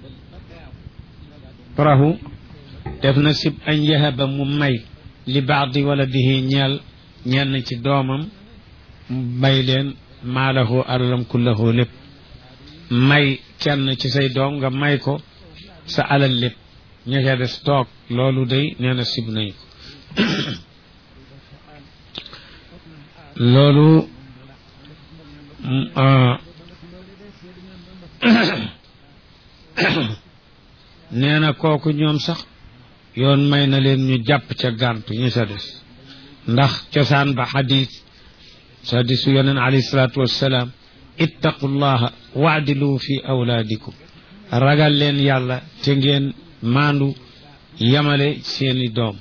rahu def na sib añ yahaba mu may li baadi waladihi ñeel ñenn ci doomam may leen maalahu alalam kullahu lépp may kenn ci say doom nga may ko sa alal lépp ña ca des toog loolu day nee na sib nañ ko loolu nee na kooku ñoom sax yoon may na leen ñu jàpp ca gàntu ñu sa des ndax cosaan ba xadis xadisu yoneen alayhi salaatu wassalaam ittaqullaha waadilu fi awlaadikum ragal leen yàlla te ngeen maandu yamale seeni doom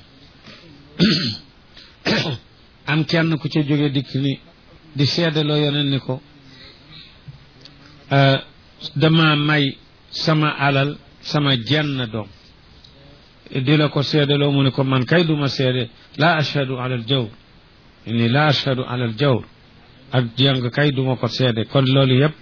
am kenn ku ca jóge dikk ni di seedaloo yoneen ni ko dama may sama alal sama jenn doom di la ko seedaloo mu ne ko man kay duma seede laa ashhadu ala al jawr inni laa ashhadu ala al jawr ak jàng kay duma ko seede kon loolu yëpp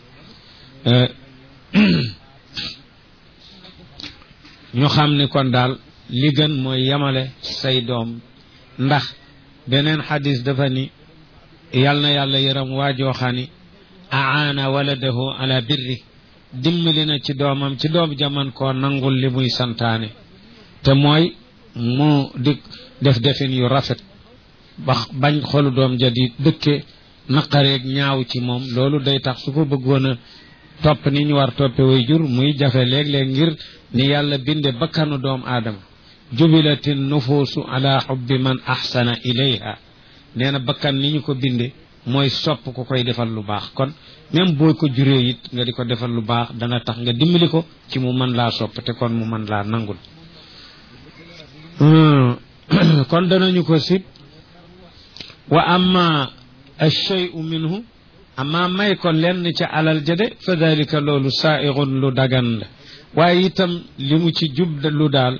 ñu xam ni kon daal li gën mooy yamale say doom ndax beneen xadis dafa ni yal na yàlla yëram waajoo xani aana waladahu ala birri dimbali na ci doomam ci doom jaman koo nangul li muy santaane te mooy mu di def defin yu rafet ba bañ xolu doom ja di dëkke naqareeg ñaaw ci moom loolu day tax su ko bëggoon a topp ni ñu war toppe way jur muy jafe léeg-léeg ngir ni yàlla binde bakkanu doom aadama jubilatin nufuusu ala xubbi man axsana ilayha nee na bakkan ni ñu ko binde mooy sopp ku koy defal lu baax kon même boo ko juree it nga di ko defal lu baax dana tax nga dimbali ko ci mu mën laa sopp te kon mu mën laa nangul kon danañu ko sib wa amma alcheyu minhu amma may ko lenn ca alal jade fa dalika loolu saairun lu dagan la waaye itam li mu ci jub lu daal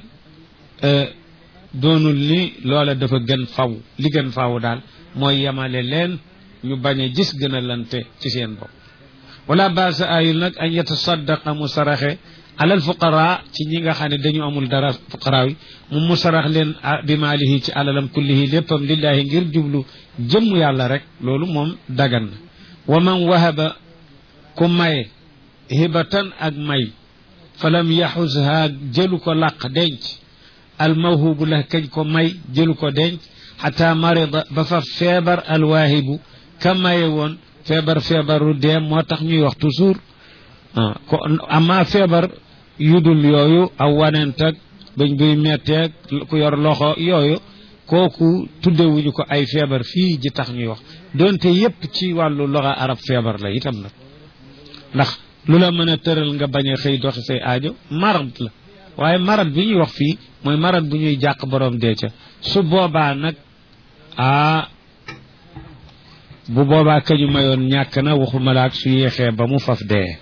doonul ni loola dafa gën faw li gën faw daal mooy yemale leen ñu bañ a gis gën a lante ci seen bopp wala baasa ayul nag an yatasaddaqa mu saraxe alal fuqara ci ñi nga xam ne dañu amul dara fuqara yi mu mu sarax leen bi maalihi ci alalam kullihi léppam lillahi ngir jublu jëmm yàlla rek loolu moom dagan na wa man wahaba ku maye hibatan ak may falam yaxusha jëlu ko làq denc al mawhubu la kañ ko may jëlu ko denc xata marida ba fa feebar alwaahibu ka maye woon feebar feebaru dee moo tax ñuy wax toujours ko ama feebar yudul yooyu aw wanentag bañ buy metteeg ku yor loxo yooyu kooku tuddewuñu ko ay feebar fii ji tax ñuy wax donte yépp ci wàllu loxo arab feebar la itam nag ndax lu la mën a tëral nga bañ a xëy doxi say aajo marad la waaye marad bi ñuy wax fii mooy marad bu ñuy jàq borom dee ca su boobaa nag ah bu boobaa kañu mayoon ñàkk na waxuma la ak su yéexee ba mu faf dee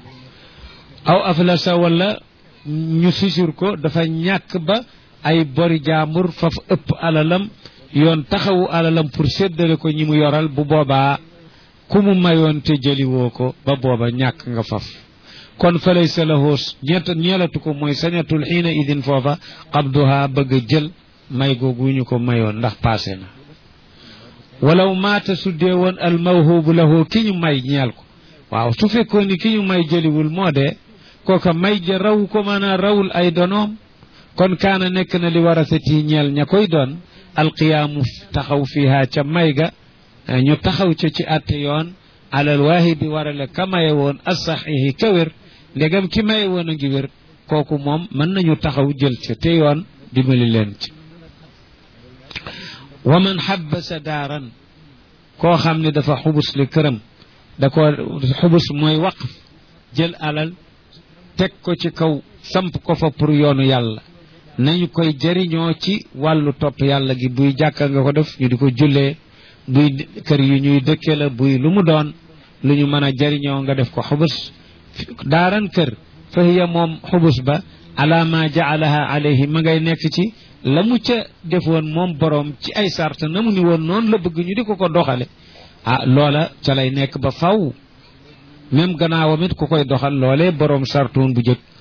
aw aflasa wala ñu fisur ko dafa ñàkk ba ay bori jaambur faf ëpp alalam yoon taxawu alalam pour séddale ko ñi mu yoral bu boobaa ku mu mayoon te jëliwoo ko ba booba ñàkk nga faf kon fa laysa lahu ñett ñeelatu ko mooy sañatul xiina idin foofa qabduha bëgg a jël may googu ñu ko mayoon ndax passé na walaw maata su dee woon al mawhubu lahu ki ñu may ñeel ko waaw su fekkoon ni ki ñu may jëliwul moo dee kooka may ja raw ko maanaa rawul ay donoom kon kaana nekk na li warasati ñeel ña koy doon alqiyaamu taxaw fiha ca may ga ñu taxaw ca ci atte yoon alal waahibi warale ka maye woon asaxihi ka wér ndegam ki maye woon a ngi wér kooku moom mën nañu taxaw jël ca te yoon dimbali leen ci wa man xabbasa daaran koo xam ne dafa xubus li këram da ko xubus mooy waqf jël alal teg ko ci kaw samp ko fa pour yoonu yàlla nañu koy jëriñoo ci wàllu topp yàlla gi buy jàkka nga ko def ñu di ko jullee buy kër yu ñuy dëkke la buy lu mu doon lu ñu mën a jëriñoo nga def ko xubus daaran kër fa hiya moom xubus ba ala ma jaalaha alayhi ma ngay nekk ci la mu ca defoon moom boroom ci ay sart na mu ni woon noonu la bëgg ñu di ko ko doxale ah loola ca lay nekk ba faw même gannaawam it ku koy doxal loolee boroom sartoon bu jëkk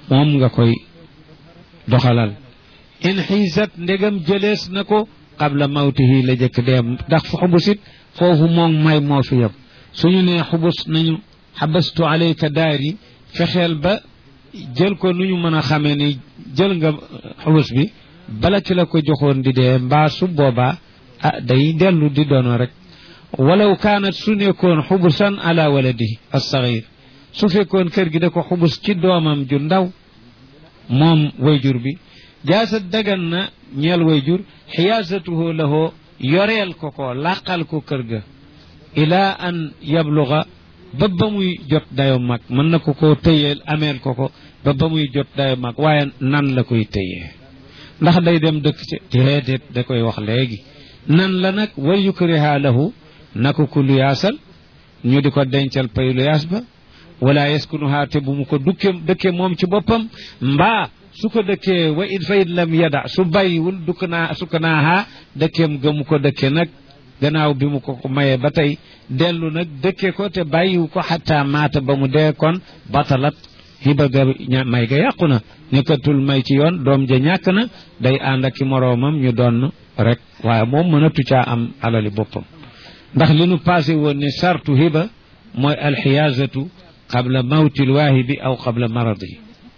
moom nga koy doxalal in xiisat ndegam jëlees na ko qabla mawtihi la jëkk deem ndax fu xubusit foofu moom may moo fi yem suñu nee xubus nañu xabastu alayka daari fexeel ba jël ko nu ñu mën a xamee ni jël nga xubus bi bala ki la ko joxoon di dee mbaa su boobaa ah day dellu di doono rek walaw kaanat su nekkoon xubusan ala waladihi alsaxir su fekkoon kër gi da ko xubus ci doomam ju ndaw moom wayjur bi jaasa dagan na ñeel wayjur xiyaasatuhu lahoo yoreel ko ko làqal ko kër ga ilaa an yabluga ba ba muy jot dayo mag mën na ko ko tëyeel ameel ko ko ba ba muy jot dayo mag waaye nan la koy tëyee ndax day dem dëkk ci déedéet da koy wax léegi nan la nag wa yukriha lahu na ko ku luyaasal ñu di ko dencal pay luyaas ba wala yaskunuha te bu mu ko dukke dëkke moom ci boppam mbaa su ko dëkkee wa in fa in lam yada su bàyyiwul dukk naa sukk naaha dëkkeem ga mu ko dëkke nag gannaaw bi mu ko ko mayee ba tey dellu nag dëkke ko te bàyyiwu ko xataa maata ba mu dee kon batalat hiba ga may ga yàqu na nekkatul may ci yoon doom ja ñàkk na day ànd ak i moroomam ñu doon rek waaye moom mënatu caa am alali boppam ndax li nu passé woon ne sartu hiba mooy alxiyaasatu qabla mawtil waahibi aw qabla maradihi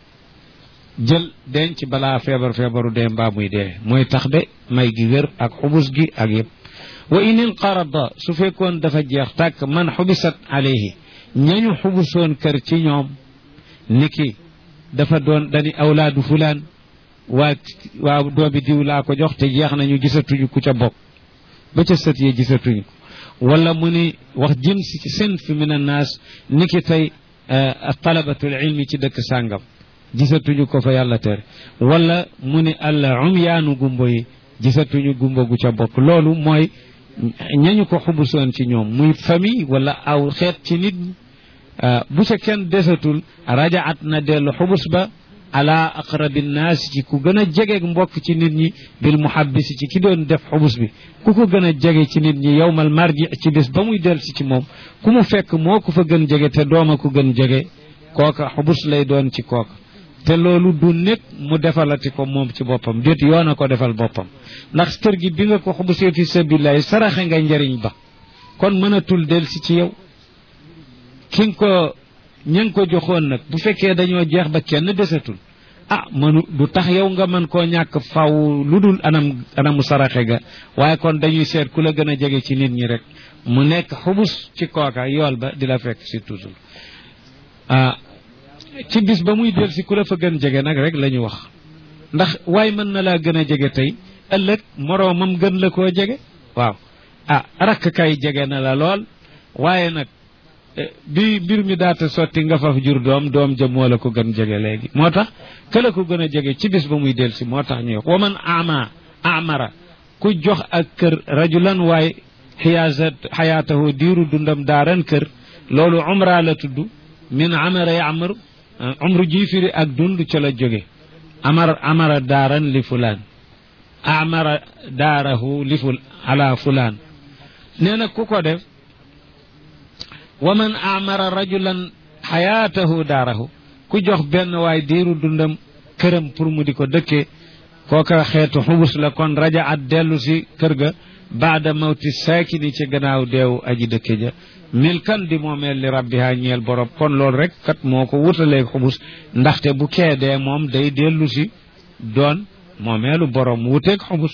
jël denc balaa feebar feebaru dee mbaa muy dee mooy tax de may gi wér ak xubus gi ak yëpp wa in inqarada su fekkoon dafa jeex tàkk man xubisat alayhi ñañu xubusoon kër ci ñoom niki dafa doon dani awlaadu fulaan waa waa doomi diw laa ko jox te jeex nañu gisatuñu ku ca bokk ba ca sët yi gisatuñu wala mu ni wax jins ci sinf min annaas niki tey talabatul ilmi ci dëkk sàngam gisatuñu ko fa yàlla tere wala mu ni al umyaanu gumbo yi gisatuñu gumbo gu ca bokk loolu mooy ñañu ko xubusoon ci ñoom muy famille wala aw xeet ci nit ñi bu ca kenn desatul rajaat na dellu xubus ba ala aqrabi nnaas ci ku gën a jege mbokk ci nit ñi bil muhabbisi ci ki doon def xubus bi ku ko gën a jege ci nit ñi yowmal marji ci bis ba muy del si ci moom ku mu fekk moo ko fa gën jege te dooma ko gën jege kooka xubus lay doon ci kooka te loolu du nekk mu defalati ko moom ci boppam déet yoon a ko defal boppam ndax kër gi bi nga ko xubusee fi sabilillahi saraxe nga njariñ ba kon mënatul del si ci yow ki nga ko ña nga ko joxoon nag bu fekkee dañoo jeex ba kenn desatul ah mënu du tax yow nga mën koo ñàkk faw lu dul anam anamu saraxe ga waaye kon dañuy seet ku la gën a jege ci nit ñi rek mu nekk xubus ci kooka yool ba di la fekk si toujours ah ci bis ba muy del si ku la fa gën jege nag rek la ñu wax ndax waaye mën na laa gën a jege tey ëllëg moroomam gën la koo jege waaw ah rakk kay jege na la lool waaye nag bi mbir mi daata sotti nga faf jur doom doom ja moo la ko gën jege léegi moo tax ka la ko gën a jege ci bis ba muy del si moo tax ñuy wax wa man ama amara ku jox ak kër rajulan waaye xiyaasat xayaatahu diiru dundam daaran kër loolu umra la tudd min amara yamar umru ji firi ak dund ca la jóge amar amara daaran li fulaan amara daarahu li ful ala fulaan nee na ku ko def wa man amara rajulan xayaatahu daarahu ku jox benn waay diiru dundam këram pour mu di ko dëkkee kooka xeetu xubus la kon raja at dellu si kër ga baada mawti saakini ci gannaaw deew aji dëkke ja mil kan di moomeel li rabbiha ñeel borom kon loolu rek kat moo ko wutaleeg xubus ndaxte bu kee dee moom day dellu si doon moomeelu borom wuteeg xubus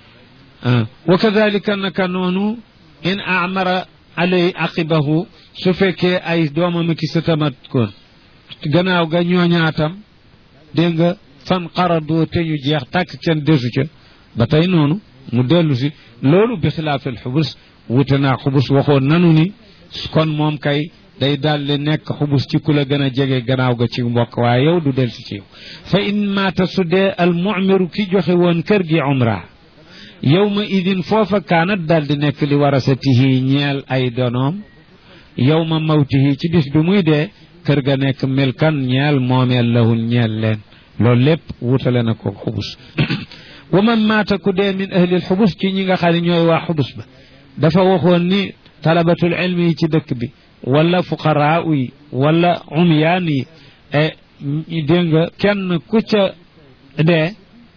wa kadalika naka noonu in amara alay aqibahu su fekkee ay doomam ki sa tamat kon gannaaw ga ñooñaatam dégg nga fan xaradoo te ñu jeex tàkk kenn desu ca ba tey noonu mu dellu si loolu bi xilaafil xubus wute naa xubus waxoon nanu ni kon moom kay day daldi nekk xubus ci ku la gën a jege gannaaw ga ci mbokk waaye yow du del si ci yow fa in maata su dee al mumiru ki joxe woon kër gi umra yow ma idin foofa kaanat daldi nekk li warasatihi ñeel ay donoom yow ma mawtihi ci bis bi muy dee kër ga nekk milkan ñeel moomeel lahun ñeel leen loolu lépp wutale na ko xubus wa man maata ku dee min ahlil xubus ci ñi nga xam ne ñooy waa xubus ba dafa waxoon ni talabatul ilmi yi ci dëkk bi wala fuqaraa yi wala umyaan yi e dégg nga kenn ku ca dee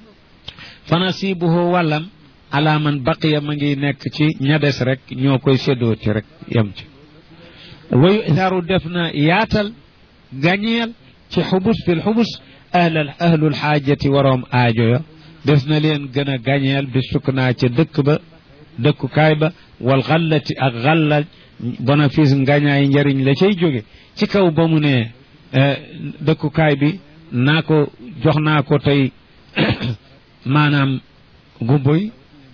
fanasibuhu wàllam ala man baqiya ma ngi nekk ci ña des rek ñoo koy séddoo ci rek yem ci wayu isaru def na yaatal gañeel ci xubus fil xubus ahlal ahlul xaajati waroom aajo ya des na leen gën a gañeel bi sukk naa ca dëkk ba dëkkukaay ba wal xallati ak xallal bénéfice ngañaay njariñ la cay jóge ci kaw ba mu ne dëkkukaay bi naa ko jox naa ko tey maanaam gumboy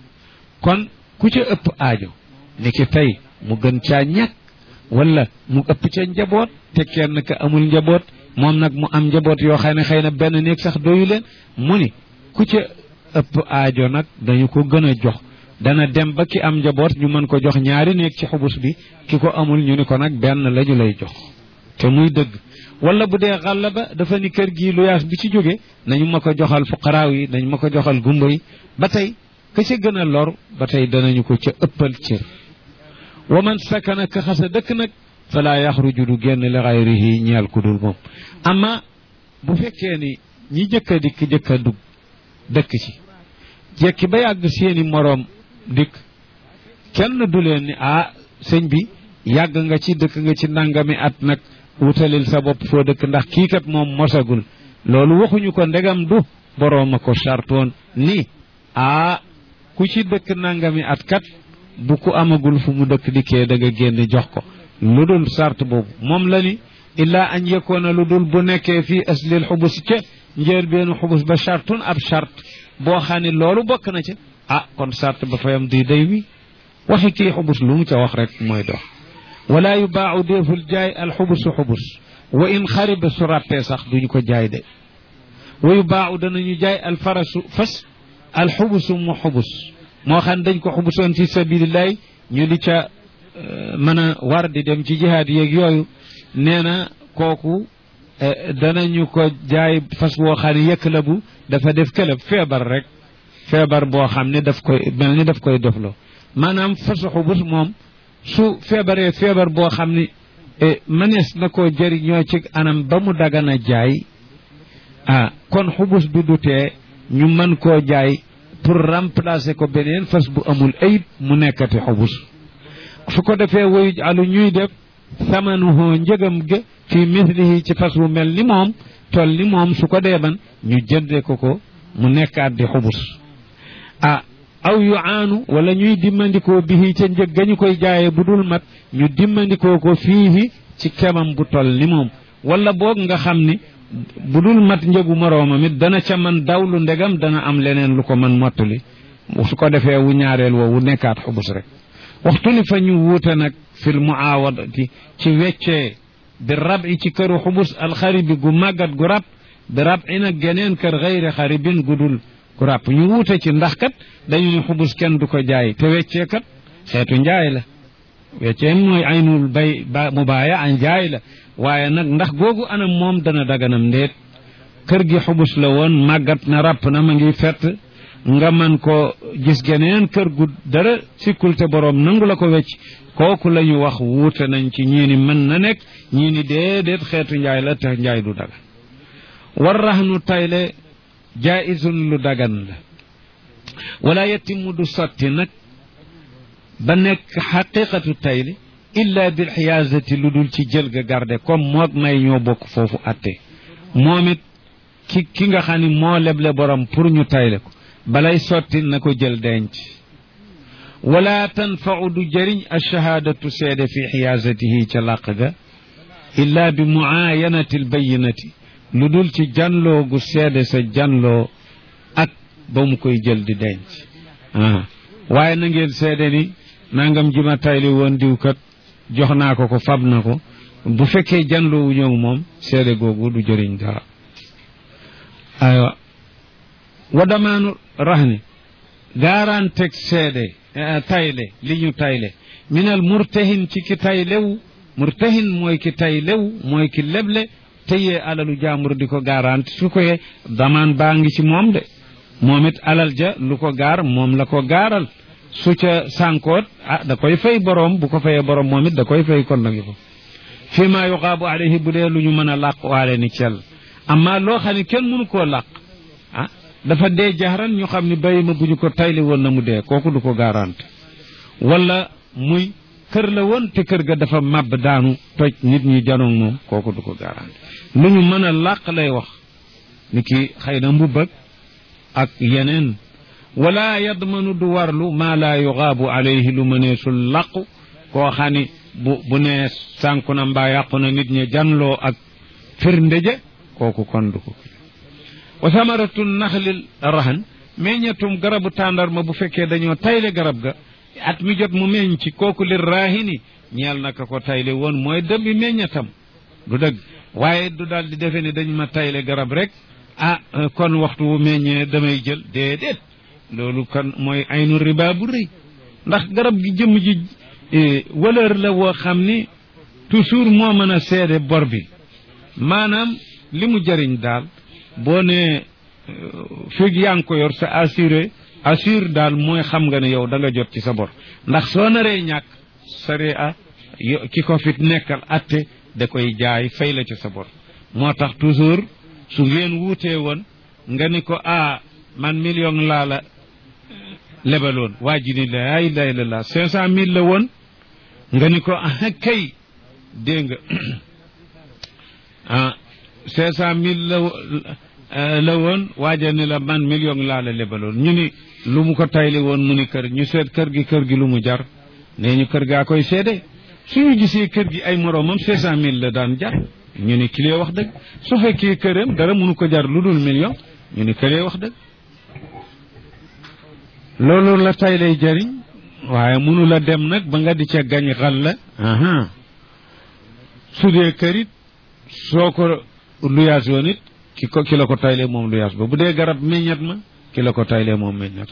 kon ku ca ëpp aajo ni ki tey mu gën caa ñàkk wala mu ëpp ca njaboot te kenn ka amul njaboot moom nag mu am njaboot yoo xam ne xëy na benn néeg sax doyu leen mu ni ku ca ëpp aajo nag dañu ko gën a jox dana dem ba ki am njaboot ñu mën ko jox ñaari néeg ci xubus bi ki ko amul ñu ni ko nag benn la ñu lay jox te muy dëgg wala bu dee xàll ba dafa ni kër gii luyaas bi ci jóge nañu ma ko joxal fuqaraaw yi nañu ma ko joxal gumba yi ba tey ka ca gën a lor ba tey danañu ko ca ëppal cër wa man sakana ka xasa dëkk nag fala yaxruju du génn li xayrihi ñeel ku dul moom amma bu fekkee ni ñi jëkk a dikk jëkk a dugg dëkk ci jekki ba yàgg seeni moroom dikk kenn du leen ni ah sëñ bi yàgg nga ci dëkk nga ci nangami at nag wutalil sa bopp foo dëkk ndax kii kat moom mosagul loolu waxuñu ko ndegam du boroom a ko sartoon ni ah ku ci dëkk nangami at kat bu ku amagul fu mu dëkk dikkee da nga génn jox ko lu dul sart boobu moom la ni illaa an yekoona lu dul bu nekkee fii aslil xubus ca njël benn xubus ba sartun ab sart boo xam ne loolu bokk na ca ah kon sart ba fayam di day wi waxi kii xubus lu mu ca wax rek mooy dox wala yu baaxu déeful jaay al xubusu xubus wa in xariba su ràppee sax duñu ko jaay de wa yu baaxu danañu jaay al farasu fas al xubusu mu xubus moo xam dañ ko xubusoon fi sabilillahi ñu di ca mën a war di dem ci jihaad yeeg yooyu nee na kooku danañu ko jaay fas woo xam ne yëkk la bu dafa def këlëb feebar rek feebar boo xam ne daf koy mel ni daf koy defloo maanaam fasu xubus moom su feebaree feebar boo xam ne mënees na koo jëriñoo ci anam ba mu dagana jaay ah kon xubus bi du tee ñu mën koo jaay pour remplacer ko beneen fas bu amul ayib mu nekkati xubus su ko defee woyu alu ñuy def samanuhoo njëgam ga fi mislihi ci fas wu mel ni moom toll ni moom su ko deeban ñu jënde ko ko mu nekkaat di xubus ah aw yu aanu wala ñuy dimmandikoo bihi ca njëg ga ñu koy jaayee bu dul mat ñu dimmandikoo ko fiihi ci kemam bu toll ni moom wala boog nga xam ni bu dul mat njëgu moroomam it dana ca man dawlu ndegam dana am leneen lu ko man mottali su ko defee wu ñaareel woowu nekkaat xubus rek waxtu ni fa ñu wuute nag fil muawadati ci weccee bi rab i ci këru xubus alxaribi gu màggat gu rab bi rab i nag geneen kër xayri xaribin gu dul gu rab ñu wuute ci ndax kat dañu ne xubus kenn du ko jaay te weccee kat xeetu njaay la weccee mooy aynul bay ba mu baaya an njaay la waaye nag ndax googu anam moom dana daganam ndeet kër gi xubus la woon màggat na ràpp na ma ngi fett nga man ko gis geneen kër gu dara sikkul te boroom nangu la ko wecc kooku la ñu wax wuute nañ ci ñii ni mën na nekk ñii ni déedéet xeetu njaay la te njaay du dagan war raxnu tayle jaaisun lu dagan la wala yetimu du sotti nag ba nekk xaqiqatu tayle illa bil xiyaasati lu dul ci jël ga garde comme moog may ñoo bokk foofu atte moom it ki ki nga xam ni moo leble borom pour ñu tayle ko balay sotti na ko jël denc wala tanfau du jëriñ alchahaadatu seede fi xiyaasatihi ca làq ga illa bi muaayanati albayinati lu dul ci janloo gu seede sa janloo ak ba mu koy jël di denc waaye na ngeen seede ni nangam ji ma tayli woon diwkat jox naa ko ko fab na ko bu fekkee janloowu ñëw moom seede googu du jëriñ dara aywa wa damaanu rahni garanteeg seede tayle li ñu tayle minal murtahin ci ki taylew murtahin mooy ki taylew mooy ki leble tëyee alalu jaambur di ko garanti su ko yee damaan baa ngi ci moom de moom it alal ja lu ko gaar moom la ko gaaral su ca sànkoot ah da koy fay boroom bu ko fayee boroom moom it da koy fay kon nagi ko fii maa yuqaabu alayhi bu dee lu ñu mën a làq waale ni cel amma loo xam ne kenn mënu koo làq ah dafa dee jaxaran ñu xam ne bàyyi ma bu ñu ko tayli woon na mu dee kooku du ko garante wala muy kër la woon te kër ga dafa màbb daanu toj nit ñi janoog moom kooku du ko garante lu ñu mën a làq lay wax ni ki xëy na mbubbag ak yeneen wala yadmanu du warlu maa laa yuxaabu alayhi lu mëneesul làqu koo xam ni bu bu nee sànku na mbaa yàqu na nit ñi janloo ak firnde ja kooku kon du ko wa samaratu naxlil rahan meññatum garabu tàndarma bu fekkee dañoo tayle garab ga at mi jot mu meññ ci kooku li raahini ñeel naka ko tayle woon mooy dëmbi meññatam du dëgg waaye du daal di defe ne dañ ma tayle garab rek ah kon waxtu wu meññee damay jël déedéet loolu kon mooy aynu riba bu rëy ndax garab gi jëmm ji valeur la woo xam ni toujours moo mën a seede bor bi maanaam li mu jëriñ daal boo nee fii yaa ngi ko yor sa assuré assure daal mooy xam nga ne yow da nga jot ci sa bor ndax soo naree ñàkk sare a ki ko fit nekkal atte da koy jaay fay la ci sa bor moo tax toujours su ngeen wuutee woon nga ni ko ah man million laa la lebaloon waa ji ni la ilaha illallah cinq cent mille la woon nga ni ko ah kay dégg nga ah cinq cent mille la la woon waaja ni la man million laa la lebaloon ñu ni lu mu ko tayle woon mu ni kër ñu seet kër gi kër gi lu mu jar nee ñu kër gaa koy seede suñu gisee kër gi ay moroomam cinq cent mille la daan jar ñu ni kilee wax dëgg su fekkee këram dara mënu ko jar lu dul million ñu ni kilee wax dëgg loolu la tay lay jariñ waaye mënu la dem nag ba nga di ca gañ xal la su dee kërit soo ko luyaas yoon it ki ko ki la ko taylee moom luyaas ba bu dee garab meññat ma ki la ko taylee moom meññat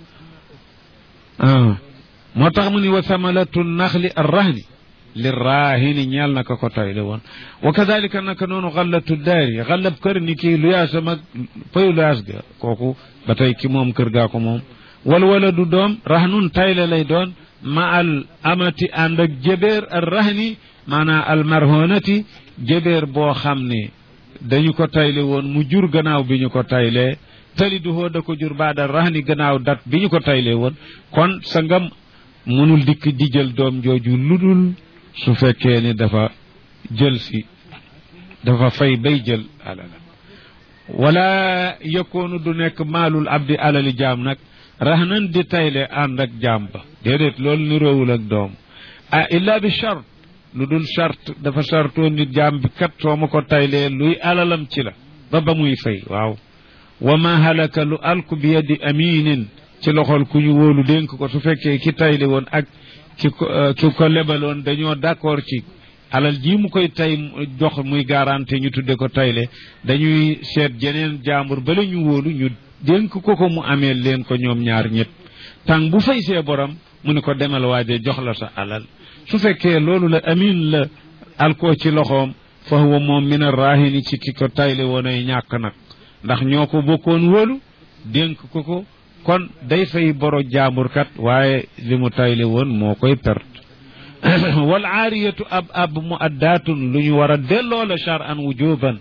ma moo tax mu ni wa samalatu naxli arrahni li raahini ñeel na ko ko tayle woon wa kadalika naka noonu xallatu daari xallab kër ni kii luyaasam ak payu luyaas ga kooku ba tey ki moom kër gaa ko moom wal wala du doom rahnun tayle lay doon ma al amati ànd ak jëbeer ar rahni maanaam al marhonati jëbeer boo xam ne dañu ko tayle woon mu jur gannaaw bi ñu ko taylee tali du hoo da ko jur baada rahni gannaaw dat bi ñu ko taylee woon kon sa ngam mënul dikk di jël doom jooju ludul su fekkee ni dafa jël si dafa fay bay jël alala wala yëkkoonu du nekk maalul abdi alali jaam nag rahnan di tayle ànd ak jaam ba déedéet loolu ni róowul ak doom ah illa bi chart lu dul chart dafa chartoo nit jaam bi kat soo ma ko taylee luy alalam ci la ba ba muy fay waaw wa ma halaka lu alku bi yadi aminin ci loxol ku ñu wóolu dénk ko su fekkee ki tayle woon ak ki ko ki ko lebaloon dañoo d'accord ci alal ji mu koy tay jox muy garanti ñu tudde ko tayle dañuy seet jeneen jaambur bala ñu wóolu ñu dénk ko ko mu amee leen ko ñoom ñaar ñett tàng bu fay see borom mu ne ko demal waaje jox la sa alal su fekkee loolu la amin la alkoo ci loxoom fa huwa moom min arrahini ci ki ko tayle woon ay ñàkk nag ndax ñoo ko bokkoon wóolu dénk ko ko kon day fay boro jaamurkat waaye li mu tayle woon moo koy perte wal aariyatu ab ab mu addaatun lu ñu war a delloo la char an wujuban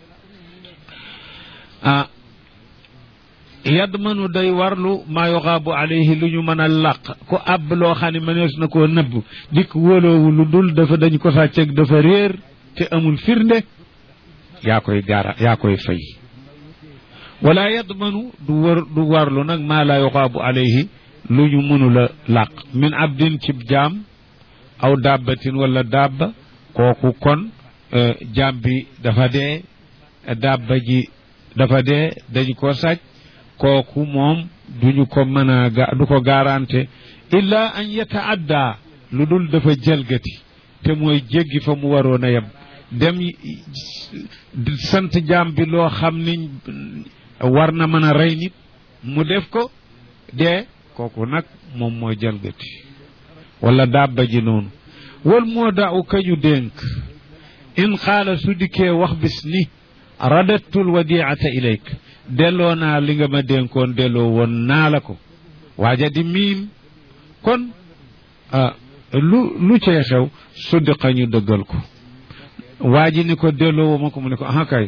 ah yadmanu day warlu maa yoxaabu alayhi lu ñu mën a làq ku ab loo xam ne mënees na koo nëbb dikk wóoloowu lu dul dafa dañ ko sàcceeg dafa réer te amul firnde yaa koy gaara yaa koy fay wala yadmanu du war du warlu nag maa laa yoxaabu alayhi lu ñu mënula làq min abdin cib jaam aw dabbatin wala dabba kooku kon jaam bi dafa dee dabba ji dafa dee dañu ko sàcc kooku moom duñu ko mën a ga du ko garante illa an yataadda lu dul dafa jalgati te mooy jéggi fa mu waroon a yem dem sant jaam bi loo xam ni war na mën a rey nit mu def ko dee kooku nag moom mooy jalgati wala dabba ji noonu wal moo daaw kañu dénk in xaala su dikkee wax bis ni radattul wadiata ilayk delloo naa li nga ma dénkoon delloo woon naa la ko waaja di miim kon lu lu cee xew suddiqa ñu dëggal ko waa ji ni ko delloo ma ko mu ne ko ah kay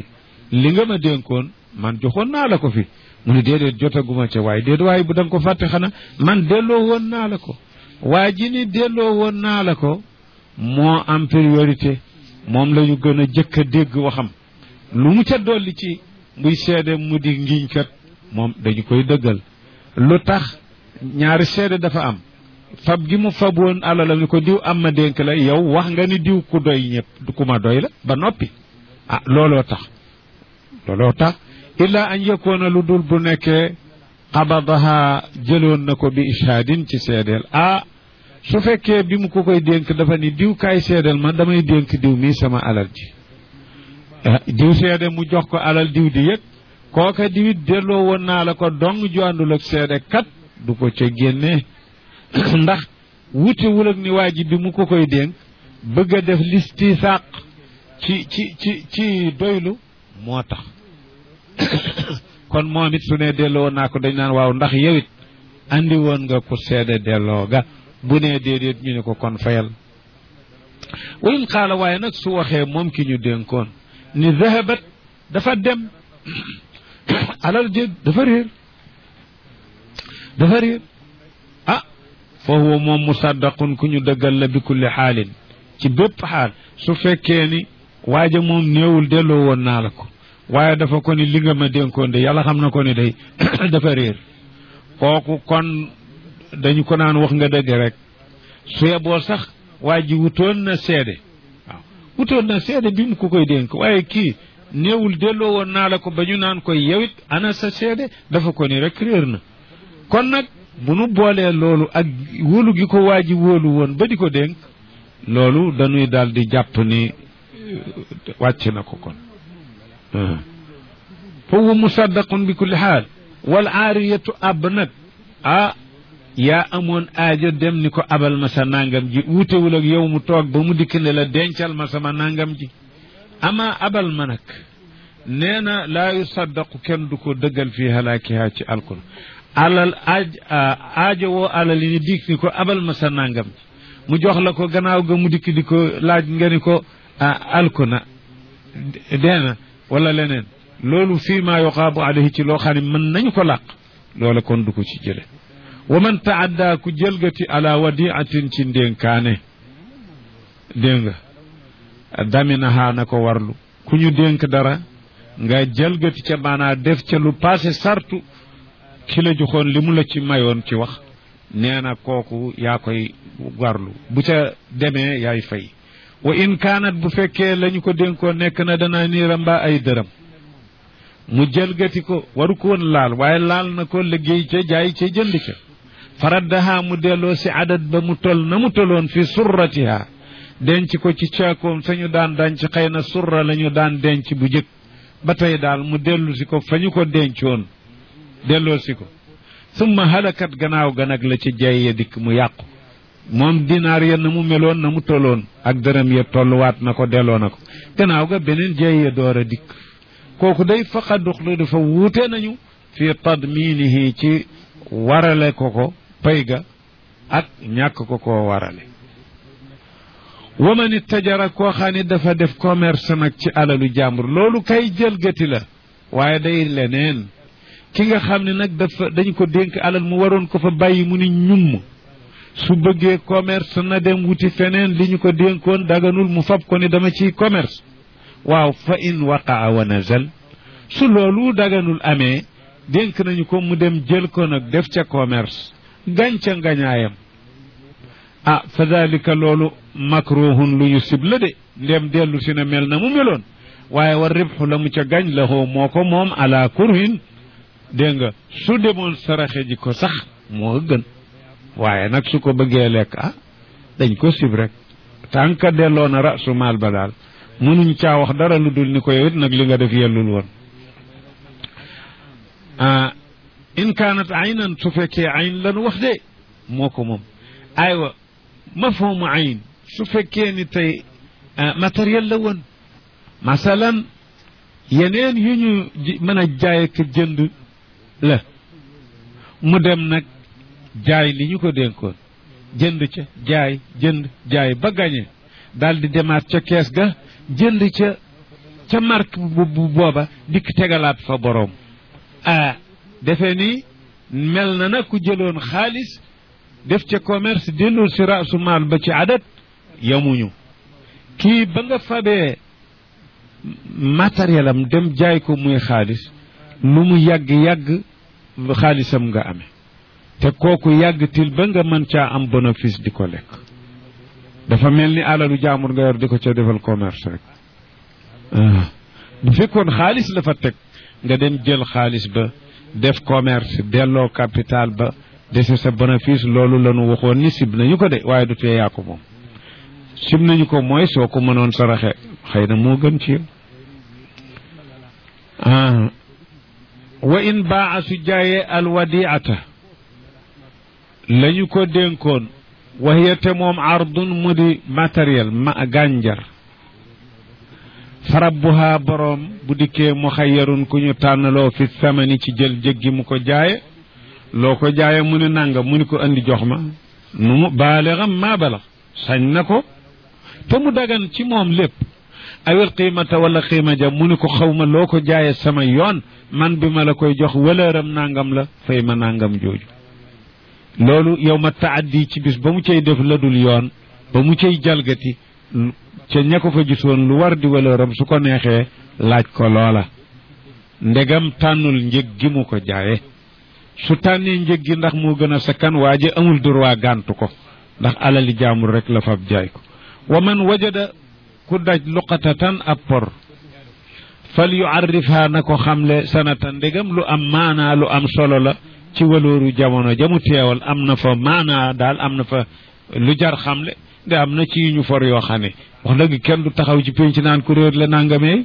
li nga ma dénkoon man joxoon naa la ko fi mu ne déedéet jotaguma ca waaye déedéet waaye bu da nga ko fàtte xanaa man delloo woon naa la ko waa ji ni delloo woon naa la ko moo am priorité moom la ñu gën a jëkk a dégg waxam lu mu ca dolli ci muy seede mu di ngiñ kat moom dañu koy dëggal lu tax ñaari seede dafa am fab gi mu fab woon alalam ni ko diw am ma dénk la yow wax nga ni diw ku doy ñëpp ku ma doy la ba noppi ah looloo tax looloo tax illa an yakoona lu dul bu nekkee xabadaha jëloon na ko bi ishaadin ci seedeel ah su fekkee bi mu ko koy dénk dafa ni diw kaay seedeel ma damay dénk diw mii sama alal ji diw seede mu jox ko alal diw di yëg kooka diwit delloo woon naa la ko dong ju àndul ak seede kat du ko ca génnee ndax wutewul ak ni waa ji bi mu ko koy dénk bëgg a def listisaaq ci ci ci ci doylu moo tax kon moom it su ne delloo woon naa ko dañ naan waaw ndax yow it andi woon nga ko seede delloo ga bu nee déedéet ñu ne ko kon fayal wayin xaala waaye nag su waxee moom ki ñu dénkoon ni zahabat dafa dem alal jég dafa réer dafa réer ah fa huwa moom musaddaqun ku ñu dëggal la bi kulli xaalin ci bépp xaal su fekkee ni waaja moom néewul delloo woon naa la ko waaye dafa ko ni li nga ma dénkoon de yàlla xam na ko ni day dafa réer kooku kon dañu ko naan wax nga dëgg rek su yeboo sax waa ji wutoon na seede waaw wutoon na seede bi mu ko koy dénk waaye kii néewul delloo woon naa la ko ba ñu naan koy yewit ana sa seede dafa ko ni rek réer na kon nag bu nu boolee loolu ak wóolu gi ko waa ji wóolu woon ba di ko dénk loolu dañuy daal di jàpp ni wàcc na ko kon fa huwa musaddaqun bi kulli xaal wal aariyatu ab nag ah yaa amoon aajo dem ni ko abal ma sa nangam ji wutewul ak yow mu toog ba mu dikk ne la dencal ma sama nangam ji ama abal ma nag nee na laa yusaddaqu kenn du ko dëggal fii halaakiha ci alkul alal aaj aajo woo alal yi ni dikk ni ko abal ma sa nangam ji mu jox la ko gannaaw ga mu dikk di ko laaj nga ni ko alku na deena wala leneen loolu fii maa yuqaabu alayhi ci loo xam ne mën nañu ko làq loola kon du ko ci jële wa man taadda ku jëlgati ala wadiatin ci ndénkaane dégg nga daminahaa na ko warlu ku ñu dénk dara nga jëlgati ca maanaa def ca lu passé sartu ki la joxoon li mu la ci mayoon ci wax nee na kooku yaa koy warlu bu ca demee yaay fay wa in kaanat bu fekkee lañu ko dénkoon nekk na dana niira mbaa ay dërëm mu jëlgati ko waru ko woon laal waaye laal na ko liggéey ca jaay ca jënd ca faraddaha mu delloo si adat ba mu tol na mu toloon fi surratiha denc ko ci caakoom fa ñu daan denc xëy na surra la ñu daan denc bu jëkk ba tey daal mu dellu si ko fa ñu ko dencoon delloo si ko summa halakat gannaaw ga nag la ci jay ya dikk mu yàqu moom dinaar ya na mu meloon na mu toloon ak dërëm ya tolluwaat na ko delloo na ko gannaaw ga beneen jay ya door a dikk kooku day faqaduxlu dafa wuute nañu fi tadminihi ci warale ko ko pay ga ak ñàkk ko koo warale waman ittajara koo xam ne dafa def commerce nag ci alalu jàmbur loolu kay jëlgati la waaye day leneen ki nga xam ne nag dafa dañ ko dénk alal mu waroon ko fa bàyyi mu ni ñumm su bëggee commerce na dem wuti feneen li ñu ko dénkoon daganul mu fab ko ni dama ciy commerce waaw fa in waqaa wa nazal su loolu daganul amee dénk nañu ko mu dem jël ko nag def ca commerce gànca ngañaayam ah fa dalika loolu makruhun lu ñu sib la de ndem dellu si na mel na mu meloon waaye war ribxu la mu ca gañ la xoo moo ko moom ala kurhin dégg nga su demoon saraxe ji ko sax moo gën waaye nag su ko bëggee lekk ah dañ ko sib rek tànk delloo na rasu maal ba daal mënuñ caa wax dara lu dul ni ko yow it nag li nga def yellul woon in kaanat aynan su fekkee ayn lanu wax de moo ko moom aywa mafhumu ayn su fekkee ni tey matériel la woon masalan yeneen yu ñu mën a jaay ak jënd la mu dem nag jaay li ñu ko dénkoon jënd ca jaay jënd jaay ba gañe daal di demaat ca kees ga jënd ca ca marque bu booba dikk tegalaat fa boroom ah defe ni mel na na ku jëloon xaalis def ca commerce delloo si raasu maal ba ci adat yamuñu kii ba nga fabee matériel am dem jaay ko muy xaalis lu mu yàgg-yàgg xaalisam nga amee te kooku yàggtil ba nga mën caa am bénéfice di ko lekk dafa mel ni alalu jaamur nga yor di ko ca defal commerce rek bu fekkoon xaalis la fa teg nga dem jël xaalis ba def commerce delloo capital ba dese sa bénéfice loolu la ñu waxoon ni sib nañu ko de waaye du tee yaa ko moom sib nañu ko mooy soo ko mënoon saraxe xëy na moo gën ci yow wa in baa su jaayee alwadiata la ñu ko dénkoon waxiya te moom ardun mu di matériel ma gànjar farabbuhaa boroom bu dikkee mu xayyarun ku ñu tànnaloo fi samani ci jël jëggi mu ko jaaye loo ko jaaye mu ne nanga mu ni ko andi jox ma nu mu baalexam maa balax sañ na ko te mu dagan ci moom lépp awil qiimata wala qiima ja mu ni ko xaw ma loo ko jaaye sama yoon man bi ma la koy jox wëlëram nangam la fay ma nangam jooju loolu yow ma taaddi ci bis ba mu cay def la dul yoon ba mu cay jalgati ca ña ko fa gisoon lu war di wëlëram su ko neexee laaj ko loola ndegam tànnul njëg gi mu ko jaaye su tànnee njëg gi ndax moo gën a sakkan waa ji amul droit gàntu ko ndax alali jaamul rek la fab jaay ko wa man wajada ku daj luqatatan ab por fal yuarrifha na ko xamle sanatan ndegam lu am maanaa lu am solo la ci walooru jamono jamu teewal am na fa maanaa daal am na fa lu jar xamle de am na ci ñu for yoo xam ne wax dëgg kenn du taxaw ci pénc naan ku réer la nangamee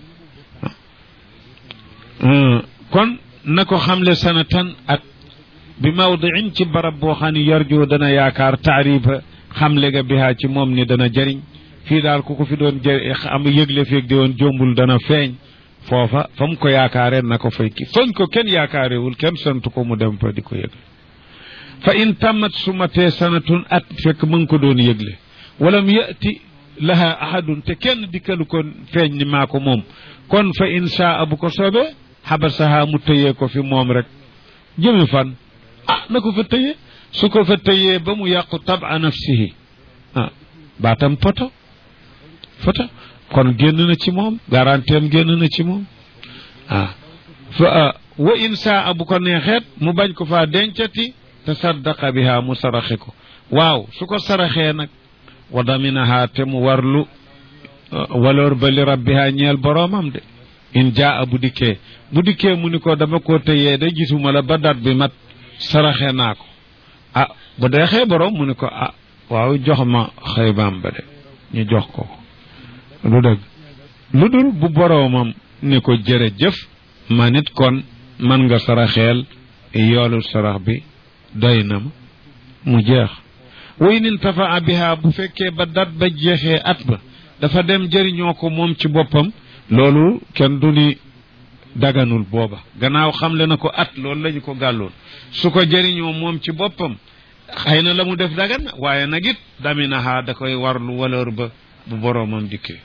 kon na ko xamle sanatan at bi mawdiin ci barab boo xam ne yarju dana yaakaar taarifa xamle ga bihaa ci moom ni dana jëriñ fii daal ku ko fi doon jë am yëgle feeg di woon jombul dana feeñ foofa fa mu ko yaakaaree na ko fay ki fañ ko kenn yaakaarewul kenn sant ko mu dem fa di ko yëgle fa in tammat sumatee sanatun at fekk mu ngi ko doon yëgle walam yati laha ahadun te kenn dikkalu ko feeñ ni maa ko moom kon fa in shaa bu ko soobee xabasaha mu tëyee ko fi moom rek jëmi fan ah na ko fa tëyee su ko fa tëyee ba mu yàqu taba nafsihi ah baatam poto poto kon génn na ci moom garanteem génn na ci moom ah fa wa in saa bu ko neexeet mu bañ ko faa dencati te saddaqa biha mu saraxe ko waaw su ko saraxee nag wa daminaha te mu warlu waloor ba li rabbiha ñeel boroomam de in jaa bu dikkee bu dikkee mu ni ko dama ko tëyee de gisuma la ba dat bi mat saraxe naa ko ah bu deexee boroom mu ni ko ah waaw jox ma xaybaam ba de ñu jox ko lu dëgg lu dul bu boroomam ni ko jërëjëf ma nit kon man nga saraxeel yoolu sarax bi doy na ma mu jeex way nin tafaa biha bu fekkee ba dat ba jeexee at ba dafa dem jëriñoo ko moom ci boppam loolu kenn du ni daganul booba gannaaw xamle na ko at loolu lañu ko gàlloon su ko jëriñoo moom ci boppam xëy na la mu def dagan na waaye nag it daminaha da koy warlu waleur ba bu boroomam dikkee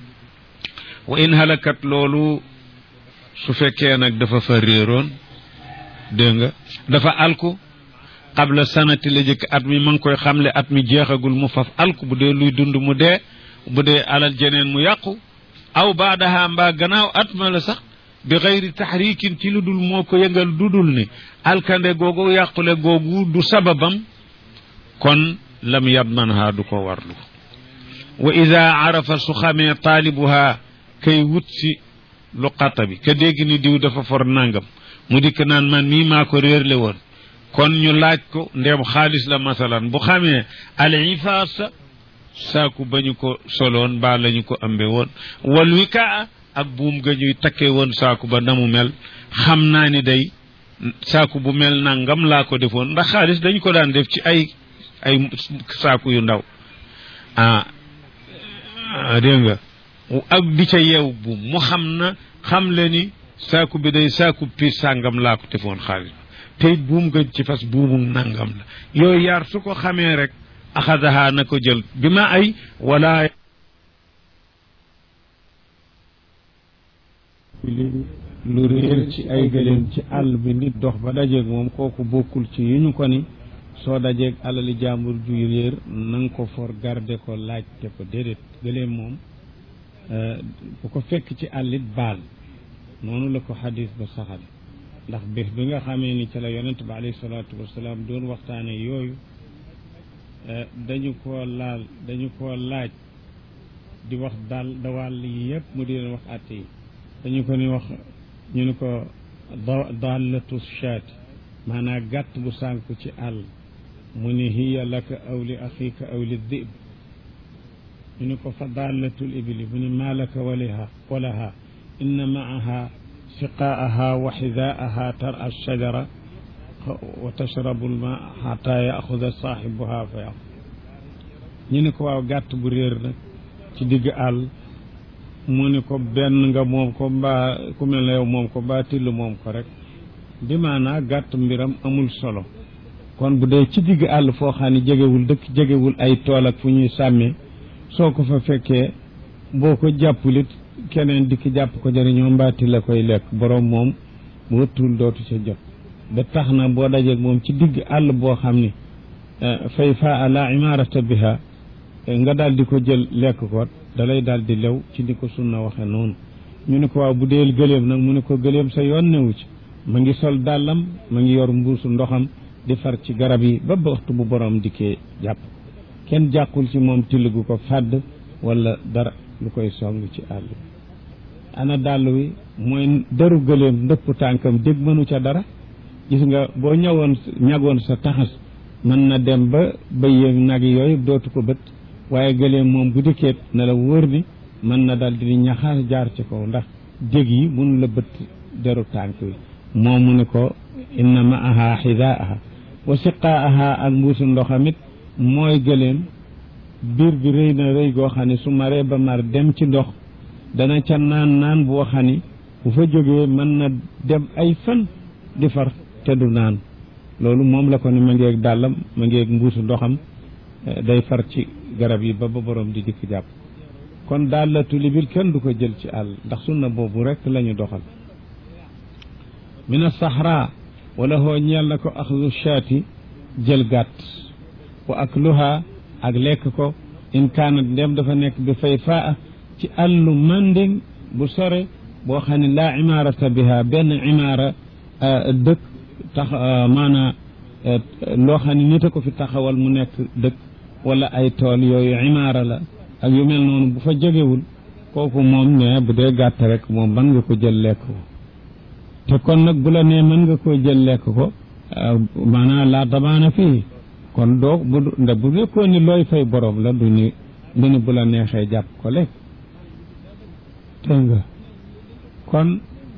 wa in halakat loolu su fekkee nag dafa fa réeroon dégg nga dafa alku qabla sanati la jëkk at mi ma ngi koy xamle at mi jeexagul mu faf alku bu dee luy dund mu dee bu dee alal jeneen mu yàqu aw baadaha mbaa gannaaw at ma la sax bi xayri taxrikin ci lu dul moo ko yëngal dudul ni alkande googu yàqule googu du sababam kon lam yadmanha du ko warlu wa ida arafa su xamee taalibuha kay wut si luqata bi ka dégg ni diw dafa for nangam mu dikk naan man mii maa ko réerle woon kon ñu laaj ko ndem xaalis la masalan bu xamee al ifaasa saaku ba ñu ko soloon mbaa la ñu ko ambe woon wal wikaa ak buum ga ñuy takkee woon saaku ba na mu mel xam naa ni day saaku bu mel nangam laa ko defoon ndax xaalis dañ ko daan def ci ay ay saaku yu ndaw ah dégg nga ak di ca yeew buum mu xam na xam le ni saaku bi day saaku piis sàngam laa ko defoon xaalis te it buum nga ci fas buumu nangam la yooyu yaar su ko xamee rek axadaha na ko jël bi ma ay wala ibili lu réer ci ay gëléem ci àll bi nit dox ba dajeeg moom kooku bokkul ci yu ñu ko ni soo dajeeg alali jàmbur juy réer na nga ko for garde ko laajte ko déedéet gëléem moom bu ko fekk ci àllit baal noonu la ko xadis ba saxal ndax bés bi nga xamee ni ci la yonent bi alayhi salaatu wasalaam doon waxtaane yooyu dañu koo laal dañu koo laaj di wax daal dawàll yi yëpp mu di leen wax àtte yi dañu ko ni wax ñu ni ko dallatu shaati maanaam gàtt bu sànku ci àll mu ni hiya laka aw li axiika aw li dib ñu ni ko fa dallatul ibili mu ni maa laka waliha walaha inna maaha siqaaha wa xidaaha tara alshajara wa tashrabu alma xata yaxuda saaxibuha fa yaq ñu ni ko waaw gàtt bu réer nag ci digg àll mu ni ko benn nga moom ko mbaa ku mel ne yow moom ko mbaa till moom ko rek bi maanaa gàtt mbiram amul solo kon bu dee ci digg àll foo xam ne jegewul dëkk jegewul ay tool ak fu ñuy sàmmee soo ko fa fekkee boo ko jàppulit keneen dikk jàpp ko jëriñoo mbaati la koy lekk borom moom bu wëttul dootu ca jot ba tax na boo dajeeg moom ci digg àll boo xam ni fay faa la imarata biha nga daal di ko jël lekk ko dalay daal di lew ci ni ko sunna waxe noonu ñu ne ko waaw bu dee gëléem nag mu ne ko gëléem sa yoon newu ci ma ngi sol dàllam ma ngi yor mbuusu ndoxam di far ci garab yi ba waxtu bu borom dikkee jàpp kenn jàqul ci moom till gu ko fàdd wala dara lu koy song ci àll bi ana dàll wi mooy deru gëléem ndëpp tànkam dégg mënu ca dara gis nga boo ñëwoon ñagoon sa taxas mën na dem ba ba yéeg nag yooyu dootu ko bët waaye gëléem moom bu dikkee na la wóor ni mën na dal di ñaxaar jaar ci kaw ndax dég yi mun la bët deru tànk wi moom mu ne ko inna maaha xidaaha wa siqaaha ak mbuusu ndoxamit mooy gëléem biir bi rëy na rëy goo xam ne su maree ba mar dem ci ndox dana ca naan naan boo xam ni bu fa jógee mën na dem ay fan di far te du naan loolu moom la ko ne ma ngeeg dàllam ma ngeeg mbuusu ndoxam day far ci garab yi ba ba borom di dikk jàpp kon dàllatu libil kenn du ko jël ci àll ndax sunna boobu rek la ñu doxal min as-sahra wala hoo ñeel na ko axdu shaati jël gàtt wa akluha ak lekk ko in kaanat ndem dafa nekk bi fay faa ci àllu manding bu sore boo xam ne laa imaarata biha benn imaara dëkk tax maanaa loo xam ne nit a ko fi taxawal mu nekk dëkk wala ay tool yooyu imaara la ak yu mel noonu bu fa jógewul kooku moom ne bu dee gàtt rek moom mën nga ko jël lekk ko te kon nag bu la nee mën nga koo jël lekk ko maanaam laa damaana fii kon doo bu nde bu nekkoon ni looy fay borom la du ni du ni bu la neexee jàpp ko lekk te nga kon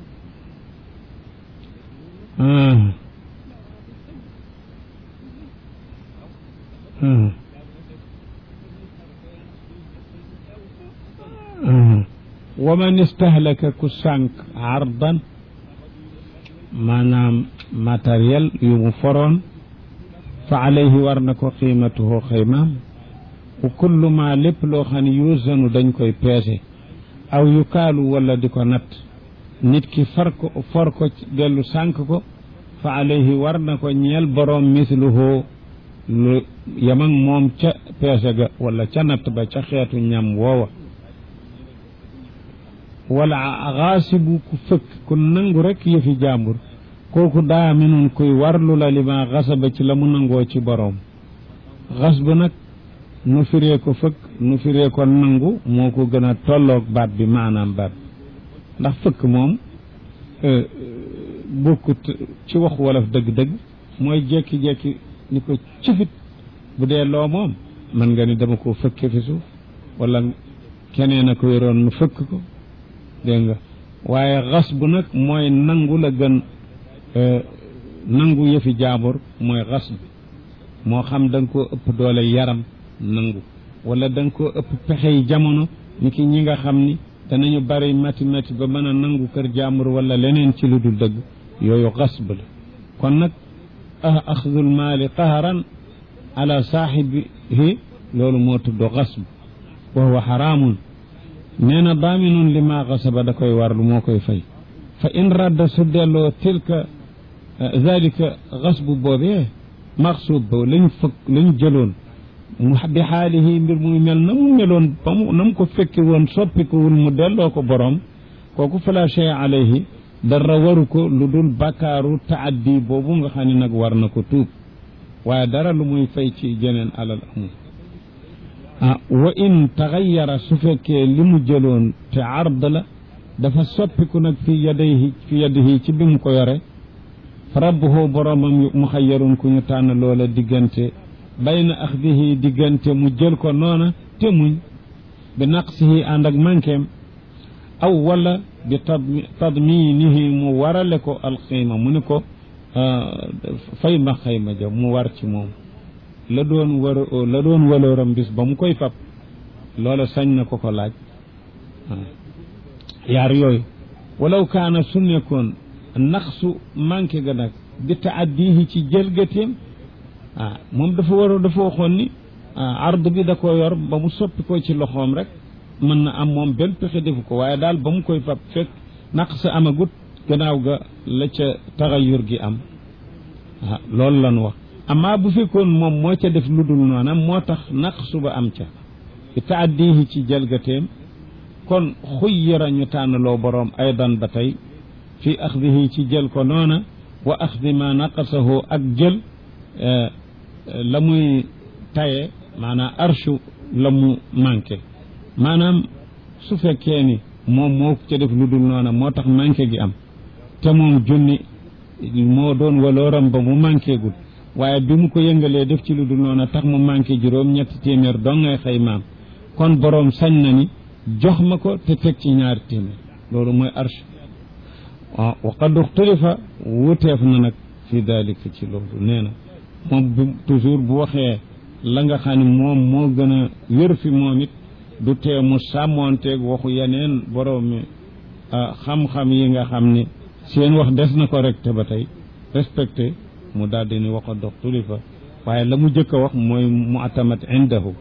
wa man istahlaka ku sànq ardan maanaam matériel yu mu foroon fa alayhi war na ko qiimatuhu xaymaam wa kullu ma lépp loo xam ne yuzanu dañ koy peese aw yu kaalu wala di ko natt nit ki far ko for ko dellu sànq ko fa alayhi war na ko ñeel boroom misluhu lu yamag moom ca peese ga wala ca natt ba ca xeetu ñam woowa wala xaasibu ku fëkk ku nangu rek yëfi jàmbur kooku daa minun kuy warlu la li ma xasaba ci la mu nangoo ci boroom xas bu nag nu firee ko fëkk nu firee ko nangu moo ko gën a tolloog baat bi maanaam baat ndax fëkk moom bokkut ci wax wolof dëgg-dëgg mooy jekki-jekki ni ko cifit bu dee loo moom mën nga ni dama koo fëkke fi suuf wala keneen a ko yoroon nu fëkk ko dégg nga waaye xas bu nag mooy nangu la gën nangu yëfi jaambur mooy xas bi moo xam da nga koo ëpp doole yaram nangu wala da nga koo ëpp pexey jamono ni ki ñi nga xam ni danañu bari mati mati ba mën a nangu kër jaambur wala leneen ci lu dul dëgg yooyu xas ba la kon nag axdul maali qaharan ala saaxibihi loolu moo tudd xas b wa huwa xaraamun nee na daaminun li maa xasaba da koy warlu moo koy fay fa in radda su delloo tilka zalika xasbu boobee maxsuub ba lañ fëkk lañ jëloon mu bi xaalihi mbir muy mel na mu meloon ba mu na mu ko fekki woon soppikuwul mu delloo ko boroom kooku fala shay alayhi dara waru ko lu dul bakkaaru taaddi boobu nga xam ne nag war na ko tuub waaye dara lu muy fay ci jeneen alal amul ah wa in taxayara su fekkee li mu jëloon te ard la dafa soppiku nag fi yadayhi fi yadihi ci bi mu ko yore fa rabbuhu boroomam mu xayyarun ku ñu tànn loola diggante bayna axdihi diggante mu jël ko noona te muñ bi naqsihi ànd ak manqueem aw wala bi tadminihi mu warale ko alxiima mu ni ko fay ma xayma ja mu war ci moom la doon war la doon walooram bis ba mu koy fab loola sañ na ko ko laaj yaar yooyu walaw kaana su nekkoon naqsu manqué ga nag bi taaddihi ci jëlgateem ah moom dafa war dafa waxoon ni ard bi da ko yor ba mu soppi ko ci loxoom rek mën na am moom benn pexe defu ko waaye daal ba mu koy fab fekk naqs amagut gannaaw ga la ca taxayur gi am ah loolu lan wax amaa bu fekkoon moom moo ca def lu dul noona moo tax naqsu ba am ca bi taaddihi ci jëlgateem kon xuyyira ñu tànnaloo boroom aydan ba tey fi axdihi ci jël ko noona wa axdi ma naqasahu ak jël la muy taye maanaam arshu la mu manqué maanaam su fekkee ni moom moo ca def lu dul noona moo tax manqué gi am te moom junni moo doon walooram ba mu manqué gul waaye bi mu ko yëngalee def ci lu dul noona tax mu manqué juróom ñetti téeméer dong ngay xëy maam kon boroom sañ na ni jox ma ko te teg ci ñaari téeméer loolu mooy arsh waaw wa qad uxtulifa wuteef na nag fi dalika ci loolu nee na moom bi toujours bu waxee la nga xam ne moom moo gën a wér fi moom it du tee mu sàmmoonteeg waxu yeneen borom mi xam-xam yi nga xam ne seen wax des na ko rek te ba tey respecté mu daal di ni wa qad uxtulifa waaye la mu jëkk a wax mooy mu atamat indahu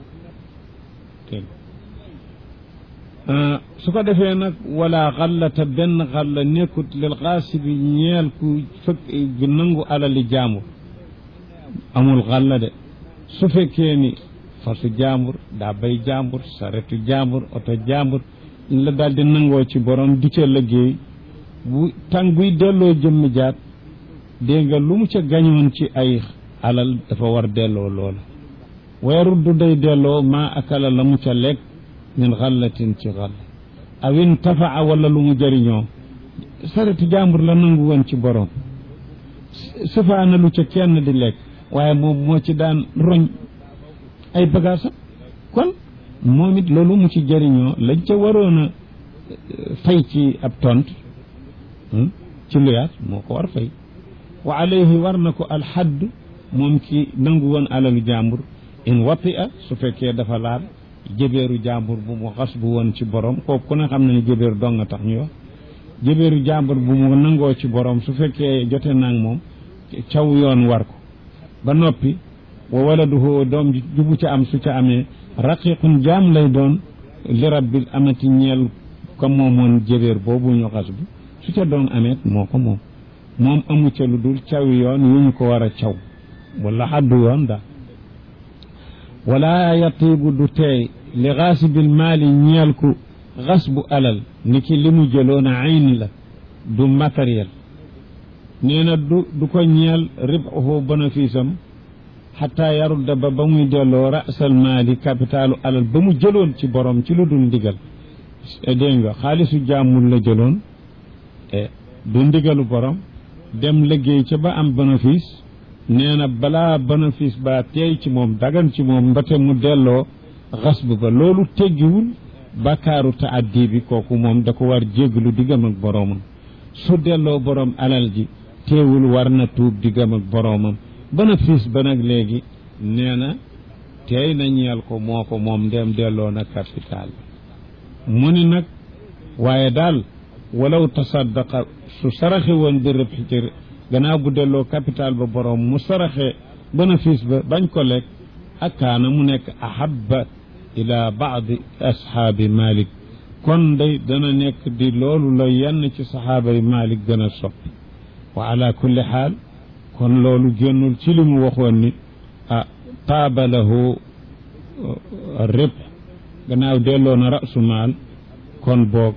su ko defee nag wala xallata benn xalla nekkut lil xaasibi ñeel ku fëkk nangu alali jaambur amul xalla de su fekkee ni fasu jaambur daa bay jaambur saretu jaambur oto jaambur la daal di nangoo ci borom di ca liggéey bu tàng buy delloo jëmmi jaat dégg nga lu mu ca gañoon ci ay alal dafa war delloo loola weeruddu day delloo maa akala la mu ca lekk min xallatin ci xall aw intafaa wala lu mu jëriñoo saretu jàmbur la nangu woon ci borom sufaana lu ca kenn di lekk waaye moom moo ci daan roñ ay bagaasam kon moom it loolu mu ci jëriñoo lañ ca waroon a fay ci ab tont ci luyaat moo ko war fay wa alayhi war na ko alxadd moom ki nangu woon alalu jàmbur in wati a su fekkee dafa laal jëbeeru jàmbur bu mu xas bu woon ci borom kooku ku ne xam ne jëbeer dong nga tax ñu wax jëbeeru jàmbur bu mu nangoo ci borom su fekkee jote naag moom caw yoon war ko ba noppi wa waladuhu doom ji jubu ca am su ca amee raqiqun jaam lay doon li rabbil amati ñeel ko moomoon jëbeer boobu ñu xas bu su ca doom ameet moo ko moom moom amu ca lu dul caw yoon yu ñu ko war a caw wala xaddu yoon daal wala yatiibu du teey li xaasibil maali ñeel ku xas bu alal ni ki li mu jëloon a ayn la du matériel nee na du du ko ñeel ribahu bénéfice am xataa yarudda ba ba muy delloo rasal maali capitalu alal ba mu jëloon ci borom ci lu dul ndigal dégg nga xaalisu jàmmul la jëloon du ndigalu borom dem liggéey ca ba am bénéfice nee na balaa bénéfice ba teey ci moom dagan ci moom mbate mu delloo xasb ba loolu teggiwul bàkkaaru taaddi bi kooku moom da ko war jéggalu diggam ak boroomam su delloo borom alal ji teewul war na tuub diggam ak boroomam bénéfice ba nag léegi nee na teey na ñeel ko moo ko moom ndem delloo na capital bi mu ni nag waaye daal walaw tasaddaqa su saraxe woon bi rëb ci gannaaw bu delloo capital ba borom mu saraxe bénéfice ba bañ ko lekk ak kaana mu nekk ahabba ila baadi ashaabi malik kon day dana nekk di loolu la yenn ci saxaaba yi Malik gën a soppi wa ala kulli xaal kon loolu génnul ci li mu waxoon ni ah taaba lahu rib gannaaw delloo na rasu maal kon boog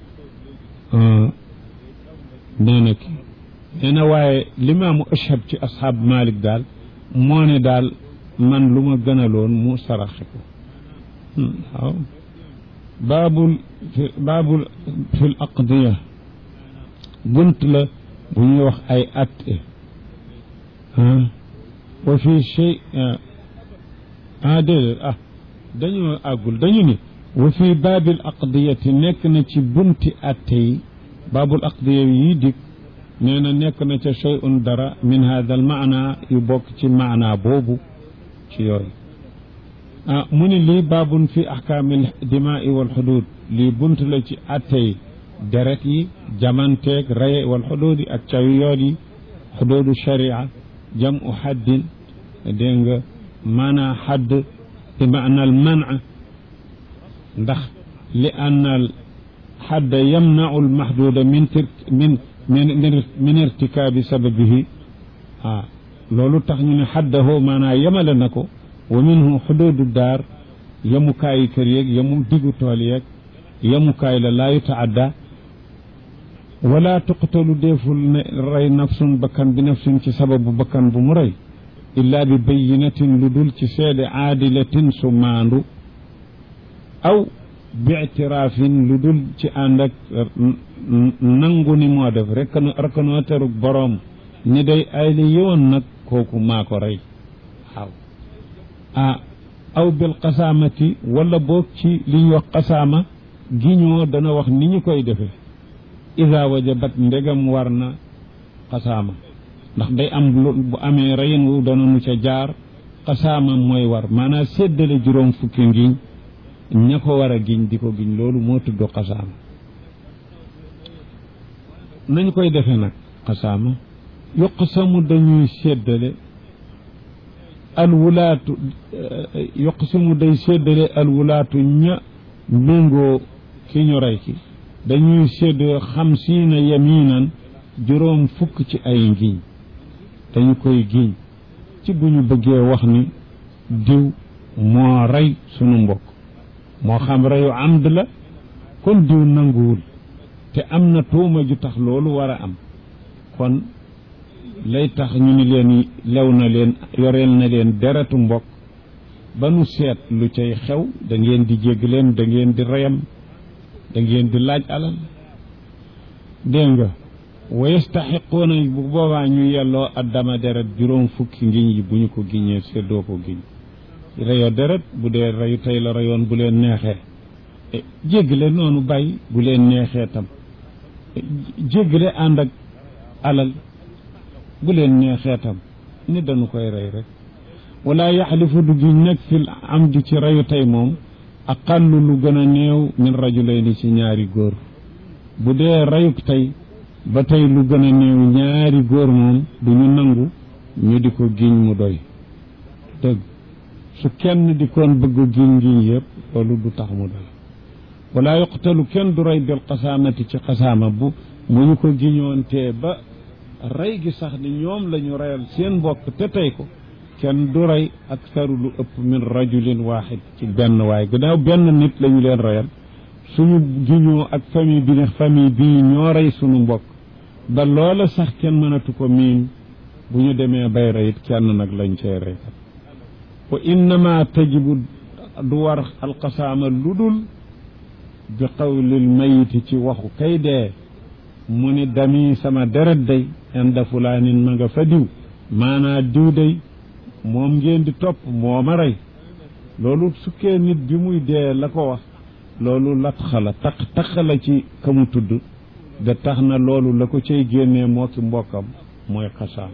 nee na ki nee na waaye limaamu ashab ci asxaab Malik daal moo ne daal man lu ma gënaloon mu saraxe ko waaw baabul baabul fi l aqdiya bunt la bu ñuy wax ay atte wa fi shay ah déedéet ah dañoo àggul dañu ni wa fi baabil aqdiyati nekk na ci bunti atte yi baabul aqdiya yi dik nee na nekk na ca shay'un dara min hada al maana yu bokk ci maana boobu ci yooyu ah mu ni lii baabun fi ahkaamil dimaai wal xudud lii bunt la ci attey deret yi jamanteeg raye wal xudud yi ak cawi yoon yi xududu sharia jam u xaddin dégg nga maanaa xadd bi maana al mana ndax li anna al xadda yamnau al maxduuda min min min min irtikaabi sababihi ah loolu tax ñu ne xaddahu maanaa yemale na ko wa minhu xuduudu daar yemukaayi kër yeeg yemu diggu tool yeeg yemukaay la laa yutaadda wala tuqtalu deeful ne rey nafsun bakkan bi nafsin ci sababu bakkan bu mu rey illaa bi bayinatin lu dul ci seede aadilatin su maandu aw bi ictiraafin lu dul ci ànd ak nangu ni moo def rek reconnaître boroom ni day ay li yowoon nag kooku maa ko rey waaw ah aw bil qasaamati wala boog ci li ñu wax qasaama giñoo dana wax ni ñu koy defee ida wajabat ndegam war na qasaama ndax day am lu bu amee reyin wu dana nu ca jaar qasaama mooy war maanaam séddale juróom fukki ngiñ ña ko war a giñ di ko giñ loolu moo tudd qasaama nañ koy defee nag qasaama yuqsamu dañuy séddale alwulaatu yuqsimu day séddale alwulaatu ña méngoo ki ñu rey ki dañuy séddoo xamsiina yaminan juróom fukk ci ay ngiñ dañu koy giñ ci bu ñu bëggee wax ni diw moo rey sunu mbokk moo xam reyu amd la kon diw nanguwul te am na tuuma ju tax loolu war a am kon lay tax ñu ni leen lew na leen yoreel na leen deretu mbokk ba nu seet lu cay xew da ngeen di jégg leen da ngeen di reyam da ngeen di laaj alal dégg nga wa yastaxiquuna bu boobaa ñu yelloo addama deret juróom fukki ngiñ yi bu ñu ko giñee seddoo ko giñ reyoo deret bu dee reyu tey la reyoon bu leen neexee jéggale noonu bàyyi bu leen neexee tam jéggale ànd ak alal bu leen neexee tam ni dañu koy rey rek wala yaxlifu du giñ nag fil amdi ci reyu tey moom aqallu lu gën a néew min rajulayni ci ñaari góor bu dee reyuk tey ba tey lu gën a néew ñaari góor moom du ñu nangu ñu di ko giñ mu doy dëgg su kenn di koon bëgg giñ giñ yëpp loolu du tax mu doy wala yuqtalu kenn du rey bil qasaamati ci qasaama bu mu ñu ko giñoon tee ba rey gi sax ni ñoom la ñu reyal seen mbokk te tey ko kenn du rey aksaru lu ëpp min rajulin waaxid ci benn waay gannaaw benn nit la ñu leen reyal suñu giñoo ak famille bi ne famille bii ñoo rey suñu mbokk ba loola sax kenn mënatu ko miin bu ñu demee bay reyit kenn nag lañ cay rey kat wa innama tajibu du war alqasaama lu dul bi qawlil mayiti ci waxu kay dee mu ni dami sama deret day inda fulaanin ma nga fa diw maanaa diw day moom ngeen di topp moo ma rey loolu sukkee nit bi muy dee la ko wax loolu lat xala taq taq la ci ka mu tudd da tax na loolu la ko cay génnee moo ki mbokkam mooy xasaam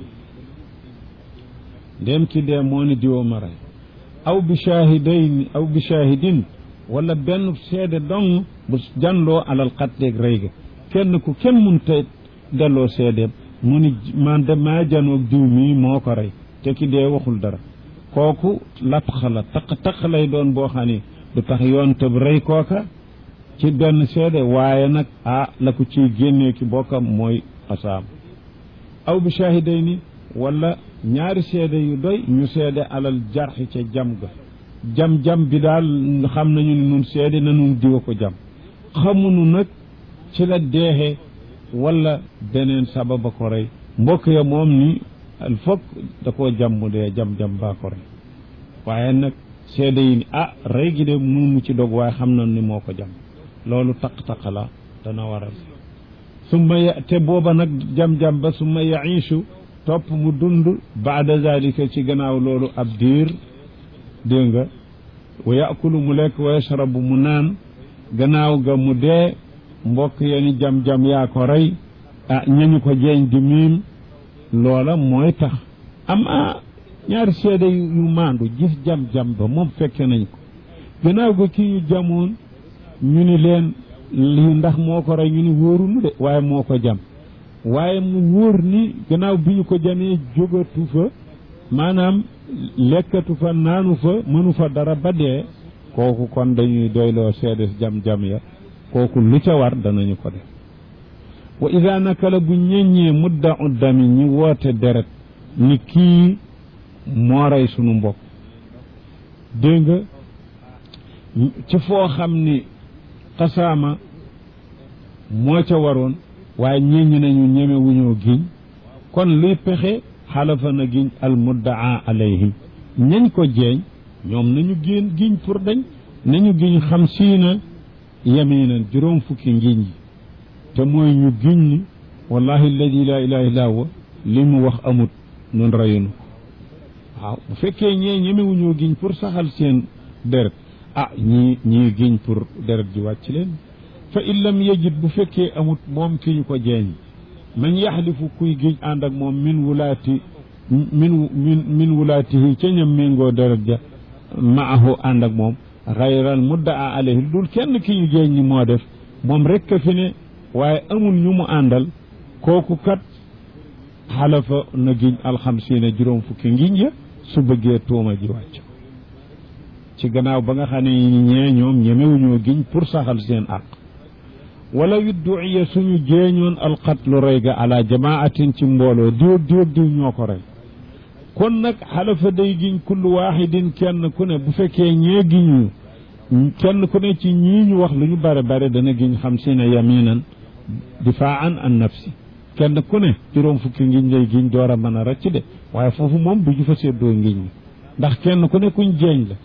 ndéem ki dee moo ni diwoo ma rey aw bi shaahidayn aw bi shaahidin wala benn seede dong bu janloo alal xatteeg rey ga kenn ku kenn mun te delloo seedeem mu ni man de maa janoog diw mii moo ko rey te ki dee waxul dara kooku latxa la taq taq lay doon boo xam ni du tax yoon tëb rey kooka ci benn seede waaye nag ah la ko ciy génnee ki bokkam mooy xasaam aw bi shahidayni wala ñaari seede yu doy ñu seede alal jarxi ca jam ga jam-jam bi daal xam nañu ne nun seede na nun diwa ko jam xamunu nag ci la deexee wala beneen sababa ko rey mbokk ya moom ni al fokk da koo jam mu dee jam-jam baa ko rey waaye nag seede yi ni ah rey gi de mënu ci dog waaye xam na ni moo ko jam loolu taq-taq la dana waral summa ya te booba nag jam-jam ba summa yaishu topp mu dund baada zalika ci gannaaw loolu ab diir dégg nga wa yakulu mu lekk wa yashrabu mu naan gannaaw ga mu dee mbokk yeni jam-jam yaa ko rey ah ñañu ko jeeñ di miim loola mooy tax am a ñaari seede yu maandu gis jam-jam ba moom fekke nañ ko gannaaw ga kii ñu jamoon ñu ni leen lii ndax moo ko rey ñu ni wóorunu de waaye moo ko jam waaye mu wóor ni gannaaw bi ñu ko jamee jógatu fa maanaam lekkatu fa naanu fa mënu fa dara ba dee kooku kon dañuy doyloo seede jam-jam ya kooku lu ca war danañu ko def wa ida nakala bu ñeññee mudda uddami ñi woote deret ni kii moo rey sunu mbokk dégg nga ci foo xam ni xasaama moo ca waroon waaye ñeññi nañu ñeme wuñoo giñ kon luy pexe xalafa na giñ al muddaa alayhi ñañ ko jeeñ ñoom nañu génn giñ pour dañ nañu giñ xam siina yaminan juróom fukki ngiñ yi te mooy ñu giñ ni wallahi alladi la ilaha illa huwa li mu wax amut nun rayunu ko waaw bu fekkee ñee ñemewuñoo giñ pour saxal seen deret ah ñii ñii giñ pour deret ji wàcc leen fa in lam yajid bu fekkee amut moom ki ñu ko jeeñ man yaxlifu kuy giñ ànd ak moom min wulaati min min min wulaatihi ca ñam méngoo deret ja maahu ànd ak moom xayral muddaa alayhi dul kenn ki ñu jeeñ ñi moo def moom rekk fi ne waaye amul ñu mu àndal kooku kat xalafa na giñ alxamsiina juróom fukki ngiñ ya su bëggee tuuma ji wàcc ci gannaaw ba nga xam ne ñee ñoom ñemewuñoo giñ pour saxal seen àq wala yudduiya suñu jeeñoon alqatlu rey ga ala jamaatin ci mbooloo diw diw diw ñoo ko rey kon nag xalafa day giñ kullu waaxidin kenn ku ne bu fekkee ñee giñu kenn ku ne ci ñii ñu wax lu ñu bare bare dana giñ xam si ne yaminan difaan an nafsi kenn ku ne juróom fukki ngiñ lay giñ door a mën a rëcc de waaye foofu moom du ñu fa séddoo ngiñ ñi ndax kenn ku ne kuñ jeeñ la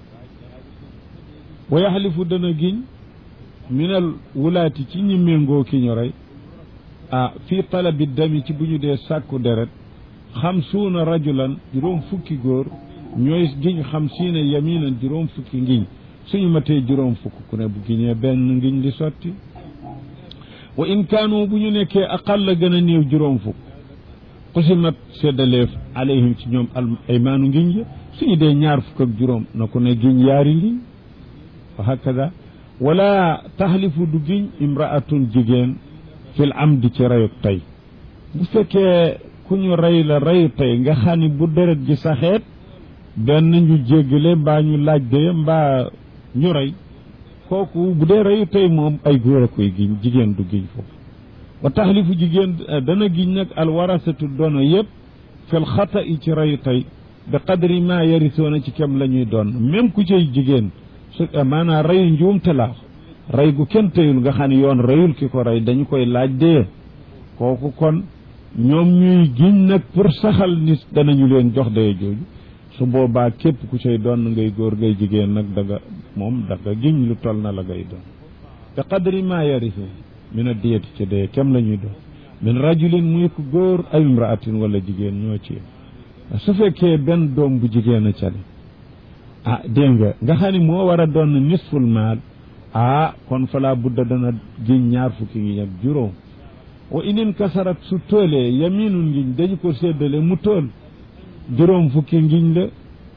wa yaxlifu dana giñ minal wulaati ci ñi méngoo ki ñu rey ah fii talabi dami ci bu ñu dee sàkku deret xam suuna rajulan juróom fukki góor ñooy giñ xam siina yaminan juróom fukki ngiñ suñu matee juróom fukk ku ne bu giñee benn ngiñ li sotti wa in kaanu bu ñu nekkee aqal la gën a néew juróom fukk xusimat seddaleef alayhim ci ñoom al aymaanu ngiñ ya suñu dee ñaar fukk ak juróom na ku ne giñ yaari ngiñ wa hakada wala taxlifu du giñ imraatun jigéen fil amdi ci reyuk tey bu fekkee ku ñu rey la reyu tey nga xam ni bu deret ji saxeet benn ñu jéggale mbaa ñu laaj de mbaa ñu rey kooku bu dee reyu tey moom ay góor a koy giñ jigéen du giñ foofu wa taxlifu jigéen dana giñ nag alwarasatu dono yëpp fil xata i ci reyu tey bi qadri ma yarisoona ci kem la ñuy doon même ku cay jigéen su maanaam reyu njuumte laa rey gu kenn teyul nga xam ne yoon reyul ki ko rey dañu koy laaj dee kooku kon ñoom ñuy giñ nag pour saxal ni danañu leen jox dee jooju su boobaa képp ku cay doon ngay góor ngay jigéen nag daga moom daga giñ lu toll na la ngay doon te qadri ma yarisu min a diyati ci dee kem la ñuy doon min rajulin muy ko góor ay imraatin wala jigéen ñoo ci su fekkee benn doom bu jigéen a cale ah dégg nga nga xam ne moo war a doon nisful maal ah kon fala budda dana giñ ñaar fukki ngiñ ak juróom wa inin kasarat su toolee yaminul ngiñ dañu ko séddale mu tool juróom fukki ngiñ la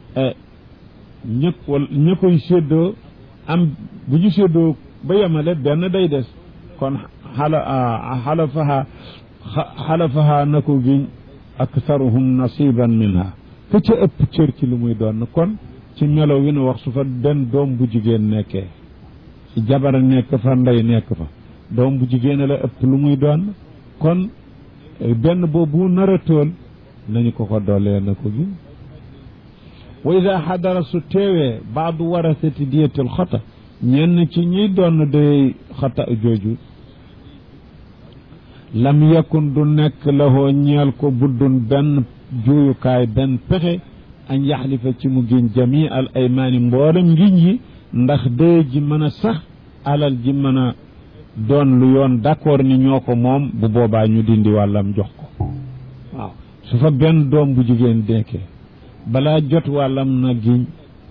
ñëpp wala ña koy séddoo am bu ñu séddoo ba yemale benn day des kon xala xalafaha xalafaha na ko giñ aksaruhum nasiban minha ka ca ëpp cër ci lu muy doon kon ci melo wi nu wax su fa benn doom bu jigéen nekkee jabar nekk fa ndey nekk fa doom bu jigéen la ëpp lu muy doon kon benn boobu nar a tool nañu ko ko doolee na ko gi wa ida xadara su teewee baadu warasati diyatil xata ñenn ci ñiy doon day xata jooju lam yakun du nekk lahoo ñeel ko buddun benn juuyukaay benn pexe añ yaxlifa ci mu giñ jami al aymaani mboolem ngiñ yi ndax dee ji mën a sax alal ji mën a doon lu yoon d'accord ni ñoo ko moom bu boobaa ñu dindi wàllam jox ko waaw su fa benn doom bu jigéen deekee balaa jot wàllam na giñ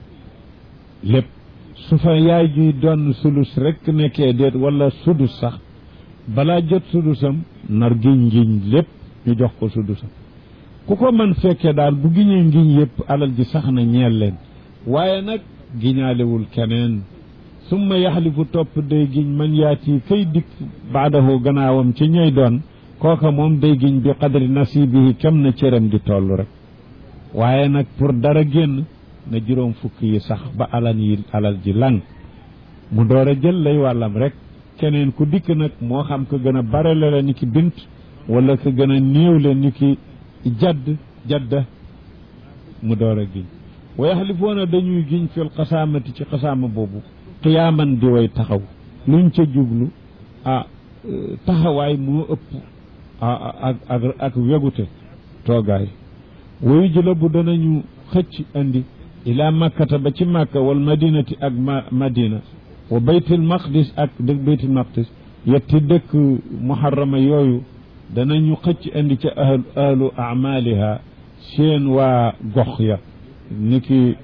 lépp su fa yaay juy doon sulus rekk nekkee déet wala sudus sax balaa jot sudusam nar giñ ngiñ lépp ñu jox ko sudusam ku ko man fekkee daal bu giñee ngiñ yépp alal ji sax na ñeel leen waaye nag giñaalewul keneen summa yaxlifu topp day giñ man yaati kay dikk baadahu gannaawam ci ñooy doon kooka moom day giñ bi qadri nasibihi kem na cëram di toll rek waaye nag pour dara génn na juróom fukk yi sax ba alal yi alal ji lang mu door a jël lay wàllam rek keneen ku dikk nag moo xam ko gën a bare la ni ki bint wala ko gën a néew la ni ki jadd jadda mu door a giñ wa yaxlifoona dañuy giñ fil xasaamati ci xasaama boobu qiyaaman di way taxaw luñ ca jublu ah taxawaay moo ëpp ak ak ak wegute toogaay wayu jëla bu danañu xëcc andi ila makkata ba ci makka wal madinati ak ma madina wa baytul maqdis ak dëkk baytul maqdis yetti dëkk muharrama yooyu danañu xëcc andi ca ahlu ahlu amaliha seen waa gox ya ni ki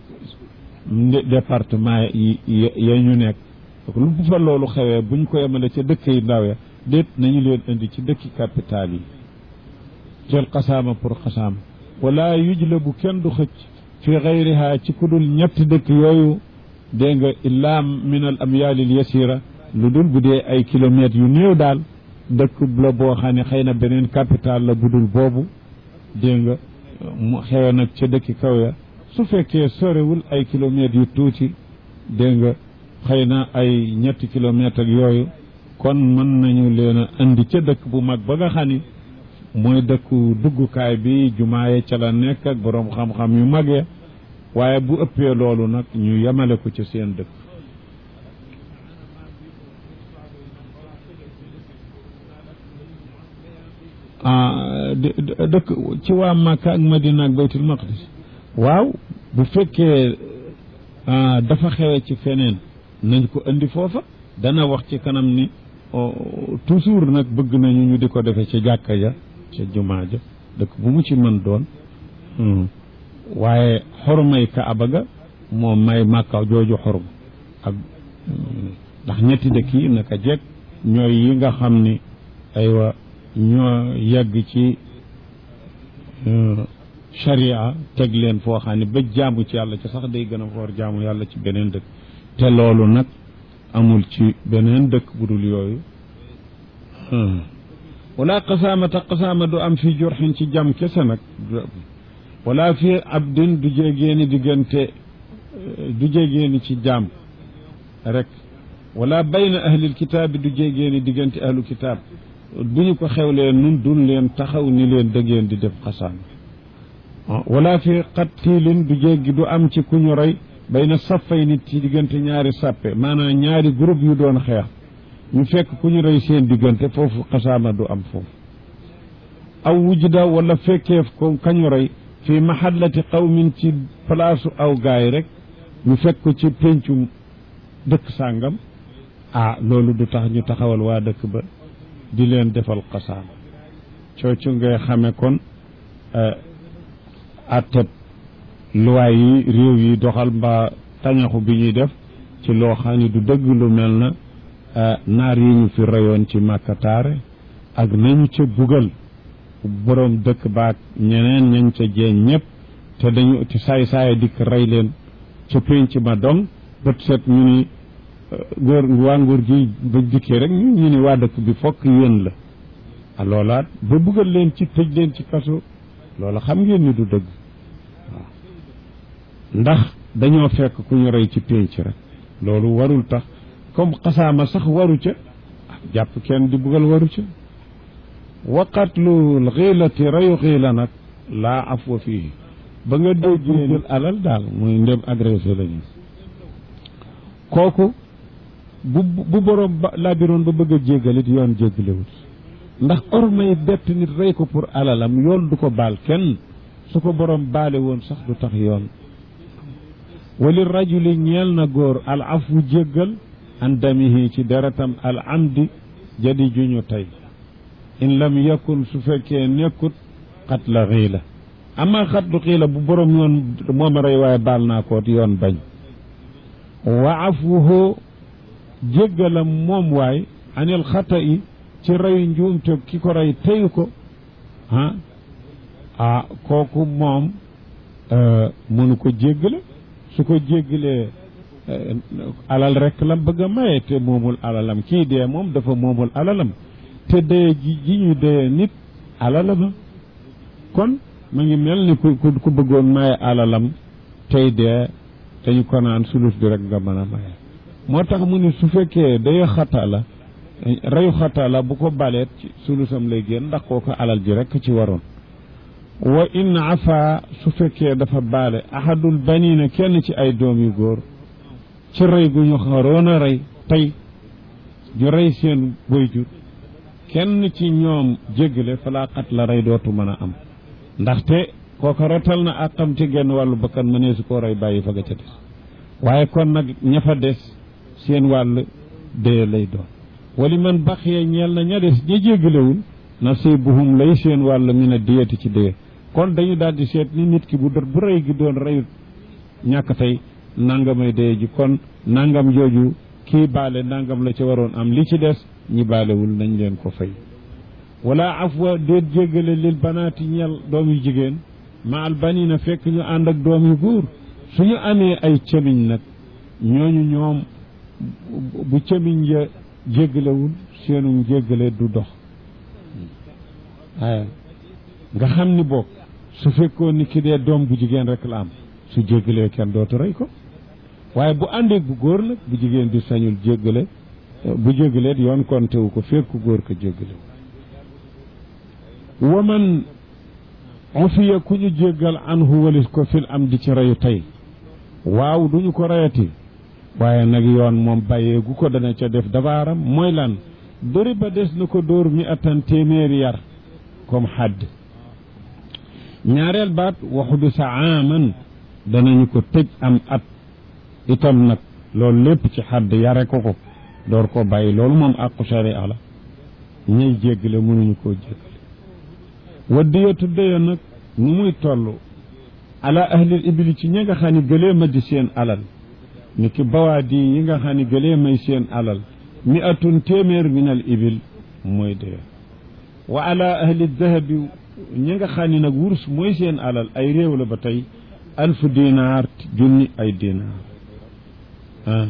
département yi ya ñu nekk lu bu fa loolu xewee buñ ko yemale ca dëkk yi ndaw ya déet nañu leen indi ci dëkki capital yi jël xasaama pour xasaama wala yujla bu kenn du xëcc fi gayriha ci kudul ñetti dëkk yooyu dégg nga illa min al amyalil yasira lu dul bu dee ay kilomètres yu néew daal dëkk la boo xam ne xëy na beneen capital la budul boobu dégg nga mu xewe nag ca dëkki kaw ya su fekkee sorewul ay kilomètres yu tuuti dégg nga xëy na ay ñetti kilomètres ak yooyu kon mën nañu leen a indi ca dëkk bu mag ba nga xam ni mooy dëkku duggukaay bi jumaaye ca la nekk ak boroom xam-xam yu mag ya waaye bu ëppee loolu nag ñu yemale ko ci seen dëkk dëkk ci waa Makka ak Madina ak Baytul Maqdis waaw bu fekkee dafa xewe ci feneen nañ ko indi foofa dana wax ci kanam ni toujours nag bëgg nañu ñu di ko defe ci jàkka ja ca jumaa ja dëkk bu mu ci mën doon waaye xormay kaaba ga moom may màkka jooju xorm ak ndax ñetti dëkk yi naka jekk ñooy yi nga xam ni aywa ñoo yegg ci sharia teg leen foo xam ne ba jaamu ci yàlla ci sax day gën a foor jaamu yàlla ci beneen dëkk te loolu nag amul ci beneen dëkk bu dul yooyu wala qasaamata qasaama du am fi jurxin ci jam kese nag wala fi abdin du jéegéeni diggante du jéegéeni ci jaam rek wala bayna ahlil kitaab du jéegéeni diggante ahlu kitaab bu ñu ko xewlee nun dun leen taxaw ni leen dëggeen di def xasaama wala fi qattilin du jéggi du am ci ku ñu rey bayna saffay nit ci diggante ñaari sàppe maanaam ñaari groupe yu doon xeex ñu fekk ku ñu rey seen diggante foofu xasaama du am foofu aw wujda wala fekkeef ko kañu rey fi mahallati qawmin ci palaasu aw gaay rek ñu fekk ko ci péncum dëkk sàngam ah loolu du tax ñu taxawal waa dëkk ba di leen defal xasaama coocu ngay xame kon atteb luwaay yi réew yi doxal mbaa tañaxu bi ñuy def ci loo xam ne du dëgg lu mel na naar yi ñu fi reyoon ci màkkataare ak nañu ca bugal boroom dëkk baak ñeneen ñañ ca jeeñ ñëpp te dañu ci saay saaya dikk rey leen ca pénc ma dong bët set ñu ni góor waa nguur gi ba dikkee rek ñu ñu ni waa dëkk bi fokk yéen la a loolaat ba bugal leen ci tëj leen ci kaso loola xam ngeen ni du dëgg waaw ndax dañoo fekk ku ñu rey ci pénc rek loolu warul tax comme xasaama sax waru ca jàpp kenn di bugal waru ca wa qatlul xiilati reyu xiila nag laa afwa fii ba nga déggee jël alal daal muy ndem agressé lañu kooku bu bu borom ba laabiroon ba bëgg a jéggalit yoon jéggalewut ndax ormay bett nit rey ko pour alalam yoon du ko baal kenn su ko borom baale woon sax du tax yoon wali rajuli ñeel na góor al afu jéggal an damihi ci deretam al amdi jadi juñu tey in lam yakun su fekkee nekkut xat la xiila ama xat du xiila bu borom yoon moom a rey waaye baal naa koot yoon bañ wa afuhu jéggalam moom waay anil xata i ci rey njuumte ki ko rey teyu ko ah ah kooku moom mënu ko jéggale su ko jéggalee alal rek la bëgg a maye te moomul alalam kii dee moom dafa moomul alalam te dee ji ji ñu dee nit alalama kon mu ngi mel ni ku ku bëggoon maye alalam tey dee dañu ko naan sulus bi rek nga mën a maye moo tax mu ni su fekkee day xataa la reyu xataa la bu ko baleet ci sulusam lay génn ndax kooku alal ji rek ci waroon wa in afa su fekkee dafa baale ahadul banina kenn ci ay doom yu góor ci rey gu ñu xaroon a rey tey ju rey seen boyjur kenn ci ñoom jéggale falaa xat la rey dootu mën a am ndaxte kooka rotal na àqam ci genn wàllu bakkan mënee su koo rey bàyyi fa ga ca des waaye kon nag ña fa des seen wàll dee lay doon wali man baxiya ñeel na ña des ña jéggalewul nasibuhum lay seen wàll mi ne diyati ci dee kon dañu daal di seet ni nit ki bu dor bu rey gi doon reyut ñàkk tey nangamay dee ji kon nangam jooju kii baale nangam la ca waroon am li ci des ñi baalewul nañ leen ko fay wala afwa déet jéggale lil banaati ñeel doom yu jigéen ma al banina fekk ñu ànd ak doom yu góor suñu amee ay cëmiñ nag ñooñu ñoom bu cëmiñ ya jéggalewul seenu jéggale du dox waaye nga xam ni bokk su fekkoon ni ki dee doom bu jigéen rek la am su jéggalee kenn dootu rey ko waaye bu àndeeg bu góor nag bu jigéen bi sañul jéggale bu jéggaleet yoon konte wu ko fekk góor ko jéggale waman ufiya ku ñu jéggal anhu walis ko fil am di ci reyu tey waaw duñu ko reyati waaye nag yoon moom bàyyeegu ko dana ca def dabaaram mooy lan dëri ba des na ko dóor mi attan téeméeri yar comme xadd ñaareel baat waxu bi sa aaman danañu ko tëj am at itam nag loolu lépp ci xadd yare ko ko door ko bàyyi loolu moom àqu sharia la ñay jéggale mënuñu koo jéggale waddiyatu daya nag nu muy toll ala ahlil ibili ci ñi nga xam ne gëlee ma di seen alal ni ki bawaadi yi nga xam ne gëlee may seen alal mi atun téeméer min al ibil mooy daya wa ala ahli dahabi ñi nga xam ne nag wurs mooy seen alal ay réew la ba tey alfu dinaar junni ay dinaar ah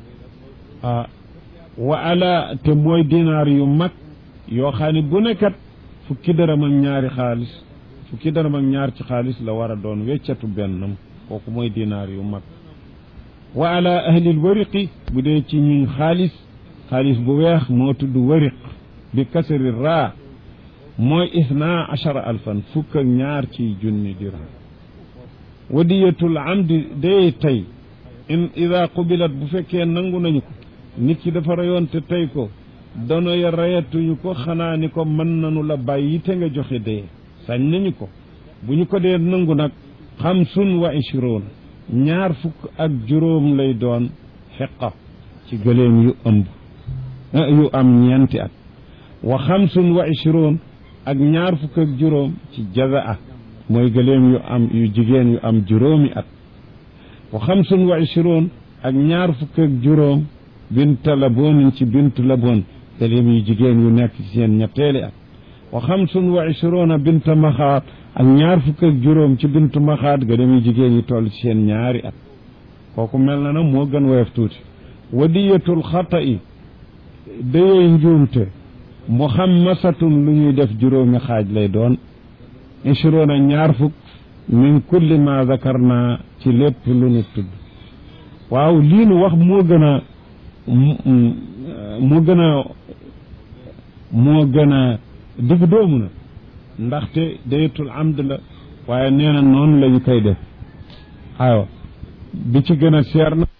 ah wa ala te mooy dinaar yu mag yoo xam ne bu nekkat fukki dërëm ak ñaari xaalis fukki dërëm ak ñaar ci xaalis la war a doon weccatu bennam kooku mooy dinaar yu mag wa ala ahlil wariqi bu dee ci ñuñ xaalis xaalis bu weex moo tudd wariq bi kasari raa mooy isna achara alfan fukk ak ñaar ci junni dirham wadiyatul amdi day tey in ida qubilat bu fekkee nangu nañu ko nit ki dafa reyoon te tey ko dono ya reyatuñu ko xanaa ni ko mën nañu la bàyyi te nga joxe dee sañ nañu ko bu ñu ko dee nangu nag xamsun wa ishroon ñaar fukk ak juróom lay doon xeqa ci gëléem yu ëmb yu am ñeenti at wa xamsun wa ishroon ak ñaar fukk ak juróom ci jazaa mooy gëléem yu am yu jigéen yu am juróomi at wa xamsun wa ishroon ak ñaar fukk ak juróom binta laboonin ci bintu laboon gëléem yu jigéen yu nekk ci seen ñetteeli at wa xamsun wa ishroona binta maxaat ak ñaar fukk ak juróom ci bintu maxaat gëléem yu jigéen yu toll ci seen ñaari at kooku mel na nag moo gën woyof tuuti wadiyatul xata i dayey njuumte muxammasatun lu ñuy def juróomi xaaj lay doon ishroona ñaar fukk min kulli ma zakarna ci lépp lu nu tudd waaw lii nu wax moo gën a moo gën a moo gën a digg doomu na ndaxte dayatul amd la waaye nee na noonu la ñu koy def aywa bi ci gën a seer na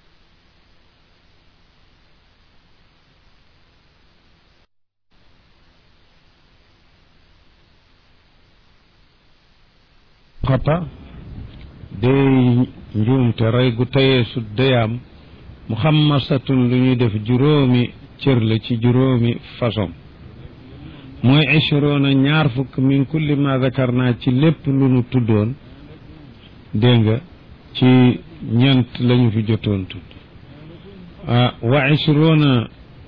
xata day njuumte rey gu tayee su dayaam mu xam masatun lu ñuy def juróomi cër la ci juróomi façon mooy ishrona ñaar fukk min kulli ma zakar naa ci lépp lu nu tuddoon dégg nga ci ñent lañu fi jotoon tudd wa ishrona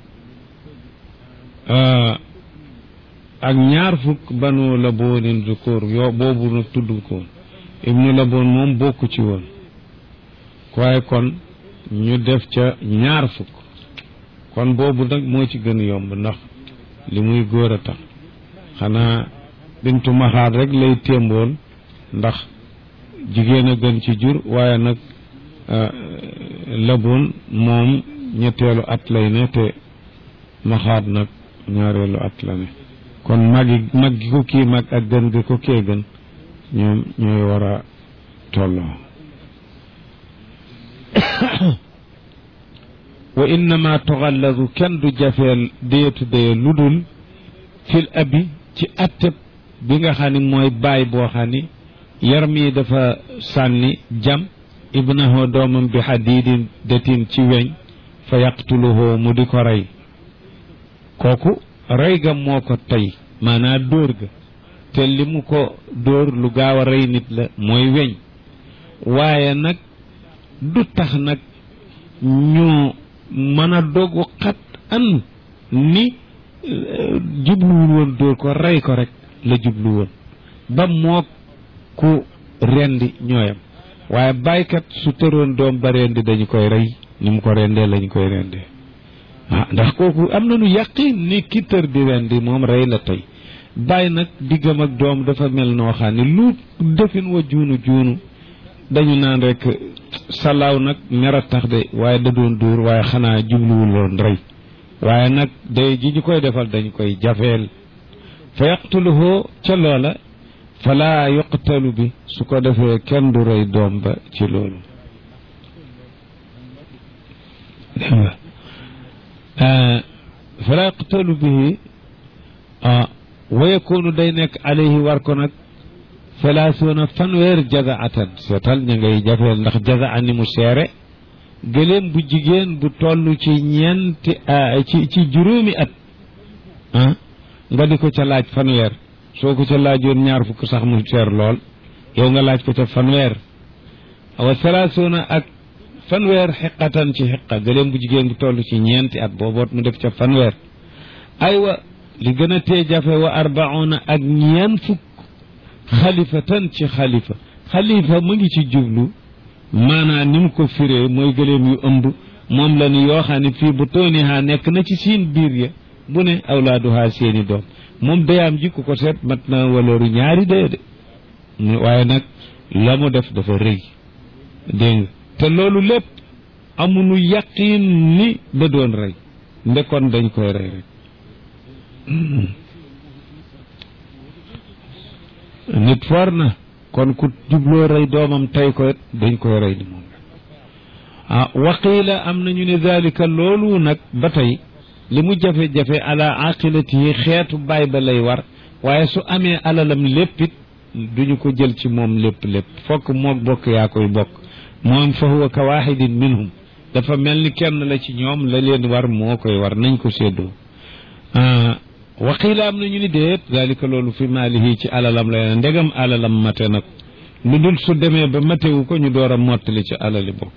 ak ñaar fukk banu laboonin zukur yoo boobu nag tudd ko ibnu laboon moom bokku ci woon waaye kon ñu def ca ñaar fukk kon boobu nag moo ci gën yomb ndax li muy góor a tax xanaa bintu maxaat rek lay témboon ndax jigéen a gën ci jur waaye nag laboon moom ñetteelu at lay ne te maxaat nag ñaareelu at la ne kon magi mag gi ko kii mag ak gën gi ko kee gën ñoom ñooy war a tolloo wa innama tuxalladu kenn du jafeel déyetu déye lu dul fil abi ci atteb bi nga xam ni mooy baay boo xam ni yar mi dafa sànni jam ibnahu doomam bi xadiidin detin ci weñ fa yaqtuluhu mu di ko rey kooku rey ga moo ko tey maanaam dóor ga te li mu ko dóor lu gaaw a rey nit la mooy weñ waaye nag du tax nag ñu mën a dogu xat an ni jubluwul woon dóor ko rey ko rek la jublu woon ba moo ku rendi ñooyam waaye baykat su tëroon doom ba rendi dañu koy rey ni mu ko rendee lañu koy rendee ah ndax kooku am nañu yàqin ni ki tër di rendi moom rey la tey bàyyi nag diggam ak doom dafa mel noo xam ne lu defin wa juunu juunu dañu naan rek salaaw nag mer a tax de waaye da doon dóor waaye xanaa jubluwuloon rey waaye nag day ji ñu koy defal dañu koy jafeel fa yaqtuluhu ca loola fala yuqtalu bi su ko defee kenn du rey doom ba ci loolu fala yuqtalu bihi wa yakunu day nekk alayhi war ko nag salaasuuna fanweer jazaatan seetal ña ngay jafeel ndax jazaa ni mu seere gëléem bu jigéen bu toll ci ñeenti ci ci juróomi at ah nga di ko ca laaj fanweer soo ko ca laajoon ñaar fukk sax mu seer lool yow nga laaj ko ca fanweer wa salaasuuna ak fanweer xiqatan ci xiqa gëléem bu jigéen bu toll ci ñeenti at booboot mu def ca fanweer aywa li gën a tee jafe wa arbauna ak ñeen fukk xalifatan ci xalifa xalifa mu ngi ci jublu maanaam ni mu ko firee mooy gëléem yu ëmb moom la ni yoo xam ne fii bu toonihaa nekk na ci siin biir ya bu ne awlaaduhaa seeni doom moom dayaam ji ku ko seet mat na waleeru ñaari daya de waaye nag la mu def dafa rëy dégg nga te loolu lépp amuñu yaqiin ni da doon rey ndekoon dañ koy rey rek nit for na kon ku jubloo rey doomam tey ko dañ koy rey ni moom ah waqiila am nañu ne dalika loolu nag ba tey li mu jafe-jafe ala aqilatihi xeetu baay ba lay war waaye su amee alalam léppit duñu ko jël ci moom lépp lépp fokk moog bokk yaa koy bokk moom fa huwa ka waxidin minhum dafa mel ni kenn la ci ñoom la leen war moo koy war nañ ko séddoo waqiila am nañu ni déet dalika loolu fi maalihi ci alalam la leen ndegam alalam mate na ko lu dul su demee ba matewu ko ñu door a mottali ci alali bokk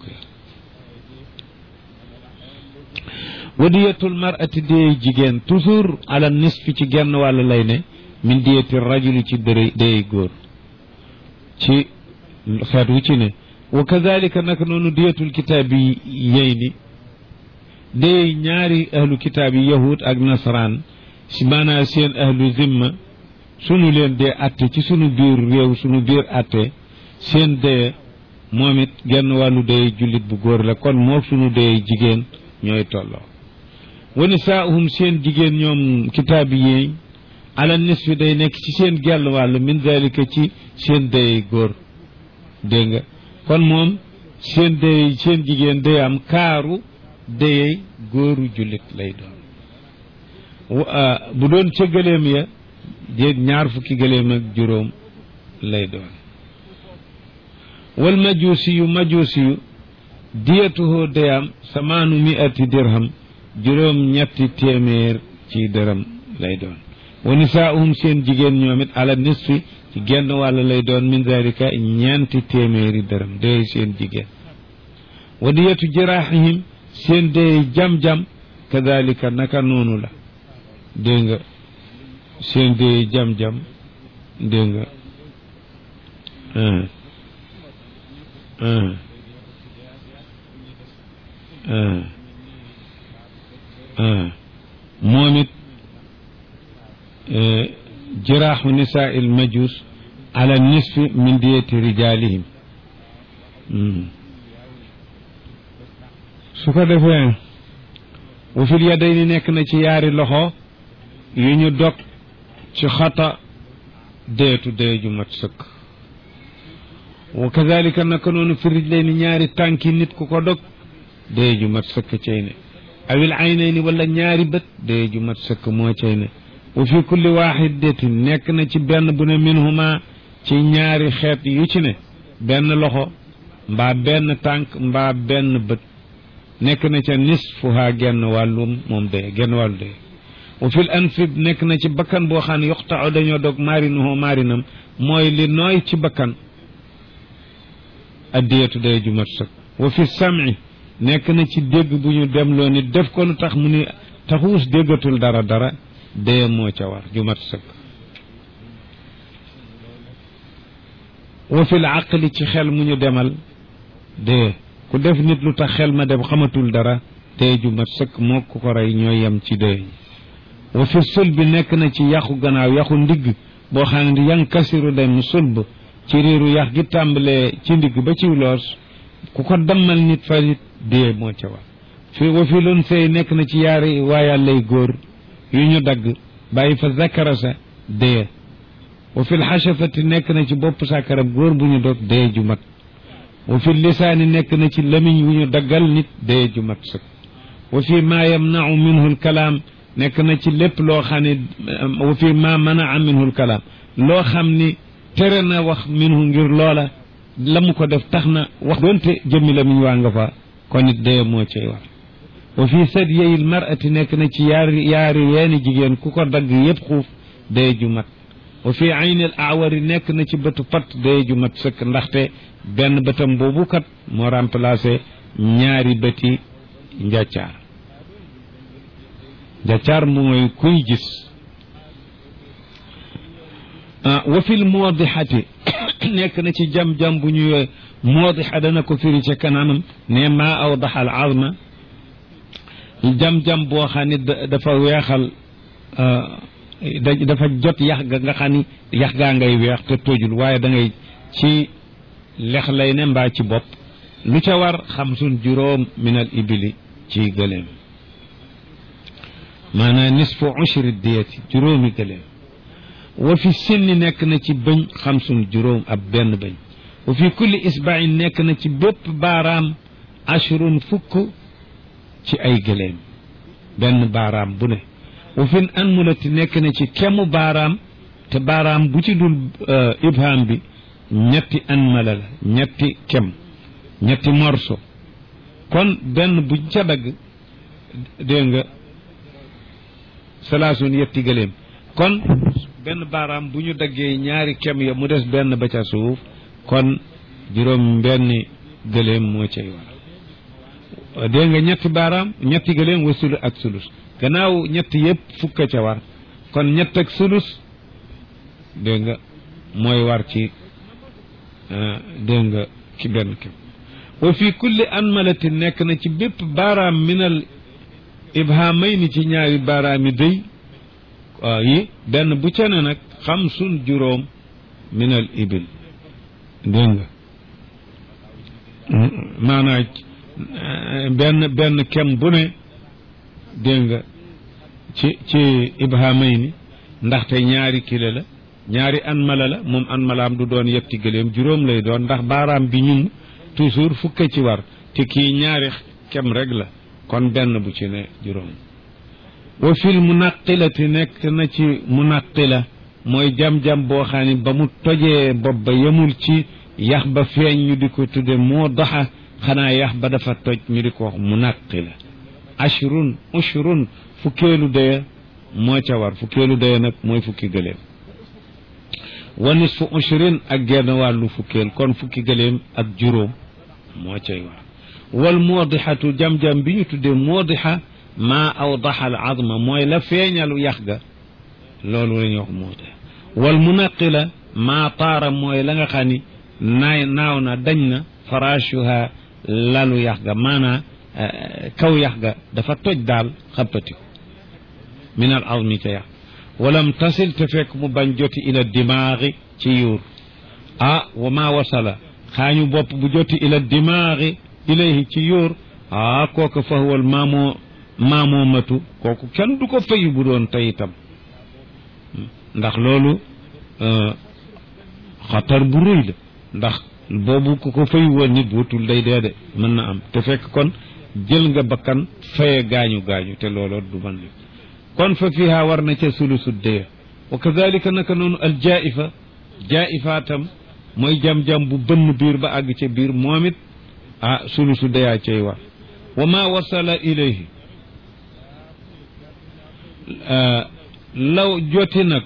wadiyatul mar'ati déey jigéen toujours ala nisfi ci genn wàll lay ne min diyati rajuli ci dërëy déey góor ci xeet wu ci ne wa kadalika naka noonu diyatul kitaab yi yey ni déey ñaari ahlu kitaab yi yahud ak nasaraan si maanaa seen ahlu zimma sunu leen dee atte ci sunu biir réew sunu biir atte seen dee moom it genn wàllu dee jullit bu góor la kon moo sunu dee jigéen ñooy tolloo wa nisaahum seen jigéen ñoom kitaabi yi ala nisfi day nekk ci seen gell wàll min dalika ci seen dayey góor dégg nga kon moom seen dayey seen jigéen day am kaaru dayey góoru jullit lay doon bu doon ca gëléem ya déet ñaar fukki gëléem ak juróom lay doon wal majuusi yu majuusi yu diyatuhoo day am samaanu miati dirham juróom ñetti téeméer ci dërëm lay doon wa nisaahum seen jigéen ñoom it ala nisfi ci genn wàll lay doon min dalika ñeenti téeméeri dërëm day seen jigéen wa diyatu jiraaxihim seen day jam-jam kadalika naka noonu la dégg nga seen day jam-jam dégg nga moom it jiraaxu nisaa il majus ala nisfi min diyati rijalihim su ko defee wa fil yadayni nekk na ci yaari loxo yu ñu dog ci xata deetu dee ju mat sëkk wa kadalika naka noonu fi rijlayni ñaari tànki nit ku ko dog dee ju mat sëkk cay ne awil aynayni wala ñaari bët dee ju mat sëkk moo cay ne wa fi kulli waxidatin nekk na ci benn bu ne minhuma ci ñaari xeet yu ci ne benn loxo mbaa benn tànk mbaa benn bët nekk na ca nisfuha genn wàllum moom dee genn wàllu dee wa fil anfib nekk na ci bakkan boo xam ne yoxtao dañoo dog maarinuhu maarinam mooy li nooy ci bakkan addiyatu day ju mat sëkk wa fi sami nekk na ci dégg bu ñu demloo nit def ko lu tax mu ni taxuus déggatul dara dara dee moo ca war ju mat sëkk wa fil aqli ci xel mu ñu demal dee ku def nit lu tax xel ma dem xamatul dara dee ju mat sëkk moo ku ko rey ñooy yem ci dee wa fi sul bi nekk na ci yaxu gannaaw yaxu ndigg boo xam ne yan kasiru dem sulb ci riiru yax gi tàmbalee ci ndigg ba ci loos ku ko dammal nit fa nit dee moo ca war fi wa fi loon sëy nekk na ci yaari waayàllay góor yu ñu dagg bàyyi fa zakara sa dee wa fi lxashafati nekk na ci bopp sàkkarab góor bu ñu dog dee ju mat wa fi lisaani nekk na ci lamiñ wu ñu daggal nit dee ju mat sëkk wa fi ma yamnau minhu lkalaam nekk na ci lépp loo xam ne wa fi ma manaa minhu lkalaam loo xam ni tere na wax minhu ngir loola la mu ko def tax na wax doonte jëmmi lamiñ waa nga fa kon it dee moo cay war wa fi sadyeyil mar'ati nekk na ci yaari yaari yeeni jigéen ku ko dagg yépp xuuf dee ju mat wa fi aynil awari nekk na ci bëtu pat dee ju mat sëkk ndaxte benn bëtam boobu kat moo remplacé ñaari bëti njàccaar njàccaar mooy kuy gis wa fil moodixati nekk na ci jam-jam bu ñuy moodixa dana ko firi ca kanamam ne maa awdaxa al azma jam-jam boo xam ne dafa weexal dafa jot yax ga nga xam ni yax gaa ngay weex te tojul waaye da ngay ci lex lay ne mbaa ci bopp lu ca war xamsun juróom min al ibili ci gëléem maanaam nisfu ushri diyati juróomi gëléem wa fi sinni nekk na ci bëñ xamsun juróom ab benn bëñ wa fi kulli isbain nekk na ci bépp baaraam ashrun fukk ci ay gëléem benn baaraam bu ne wa fin anmulati nekk na ci kemu baaraam te baaraam bu ci dul ibham bi ñetti anmala la ñetti kem ñetti morso kon benn bu ca dagg dégg nga salaasun yetti gëléem kon benn baaraam bu ñu daggee ñaari kem ya mu des benn ba ca suuf kon juróom benn gëléem moo cay war dégg nga ñetti baaraam ñetti gëléem wa sulu ak sulus gannaaw ñetti yëpp fukka ca war kon ñett ak sulus dégg nga mooy war ci dégg nga ci benn kem wa fi kulli anmalati nekk na ci bépp baaraam minal ibhamayni ci ñaari baaraami dëy yi benn bu ca ne nag xamsun juróom minal ibil dégg nga maanaa benn benn kem bu ne dégg nga ci ci ibhamay ni ndaxte ñaari kile la ñaari an mala la moom an malaam du doon yetti gëléem juróom lay doon ndax baaraam bi ñun toujours fukk ci war te kii ñaari kem rek la kon benn bu ci ne juróom wa fil munaqilati nekk na ci munaqila mooy jam-jam boo xam ne ba mu tojee bopp ba yemul ci yax ba feeñ ñu di ko tudde moo doxa xanaa yax ba dafa toj ñu di ko wax munaqila ashrun ushrun fukkeelu daya moo ca war fukkeelu daya nag mooy fukki gëléem wa nisfu ushrin ak genn wàllu fukkeel kon fukki gëléem ak juróom moo cay war wal moodixatu jam-jam bi ñu tuddee moodixa maa awdaxa al azma mooy la feeñalu yax ga loolu la ñuy wax moodixa wal munaqila maa taara mooy la nga xam ni naay naaw na dañ na farashuha lalu yax ga maanaa kaw yax ga dafa toj daal xappatiku min al azmi ca yax walam tasil te fekk mu bañ joti ila dimaagi ci yuur ah wa ma wasala xaañu bopp bu joti ila dimaagi ilayhi ci yuur ah kooku fa huwal maamoo maamoo matu kooku kenn du ko fayu bu doon tey itam ndax loolu xatar bu rëy la ndax boobu ku ko fayu woon nit wutul day dee de mën na am te fekk kon jël nga bakkan faye gaañu gaañu te looloo du man li kon fa fiha war na ca sulusu dee wa kadalika naka noonu al jaifa jaifa tam mooy jam-jam bu bënn biir ba àgg ca biir moom it ah sulusu deyaa cay war wa ma wasala ilayhi law joti nag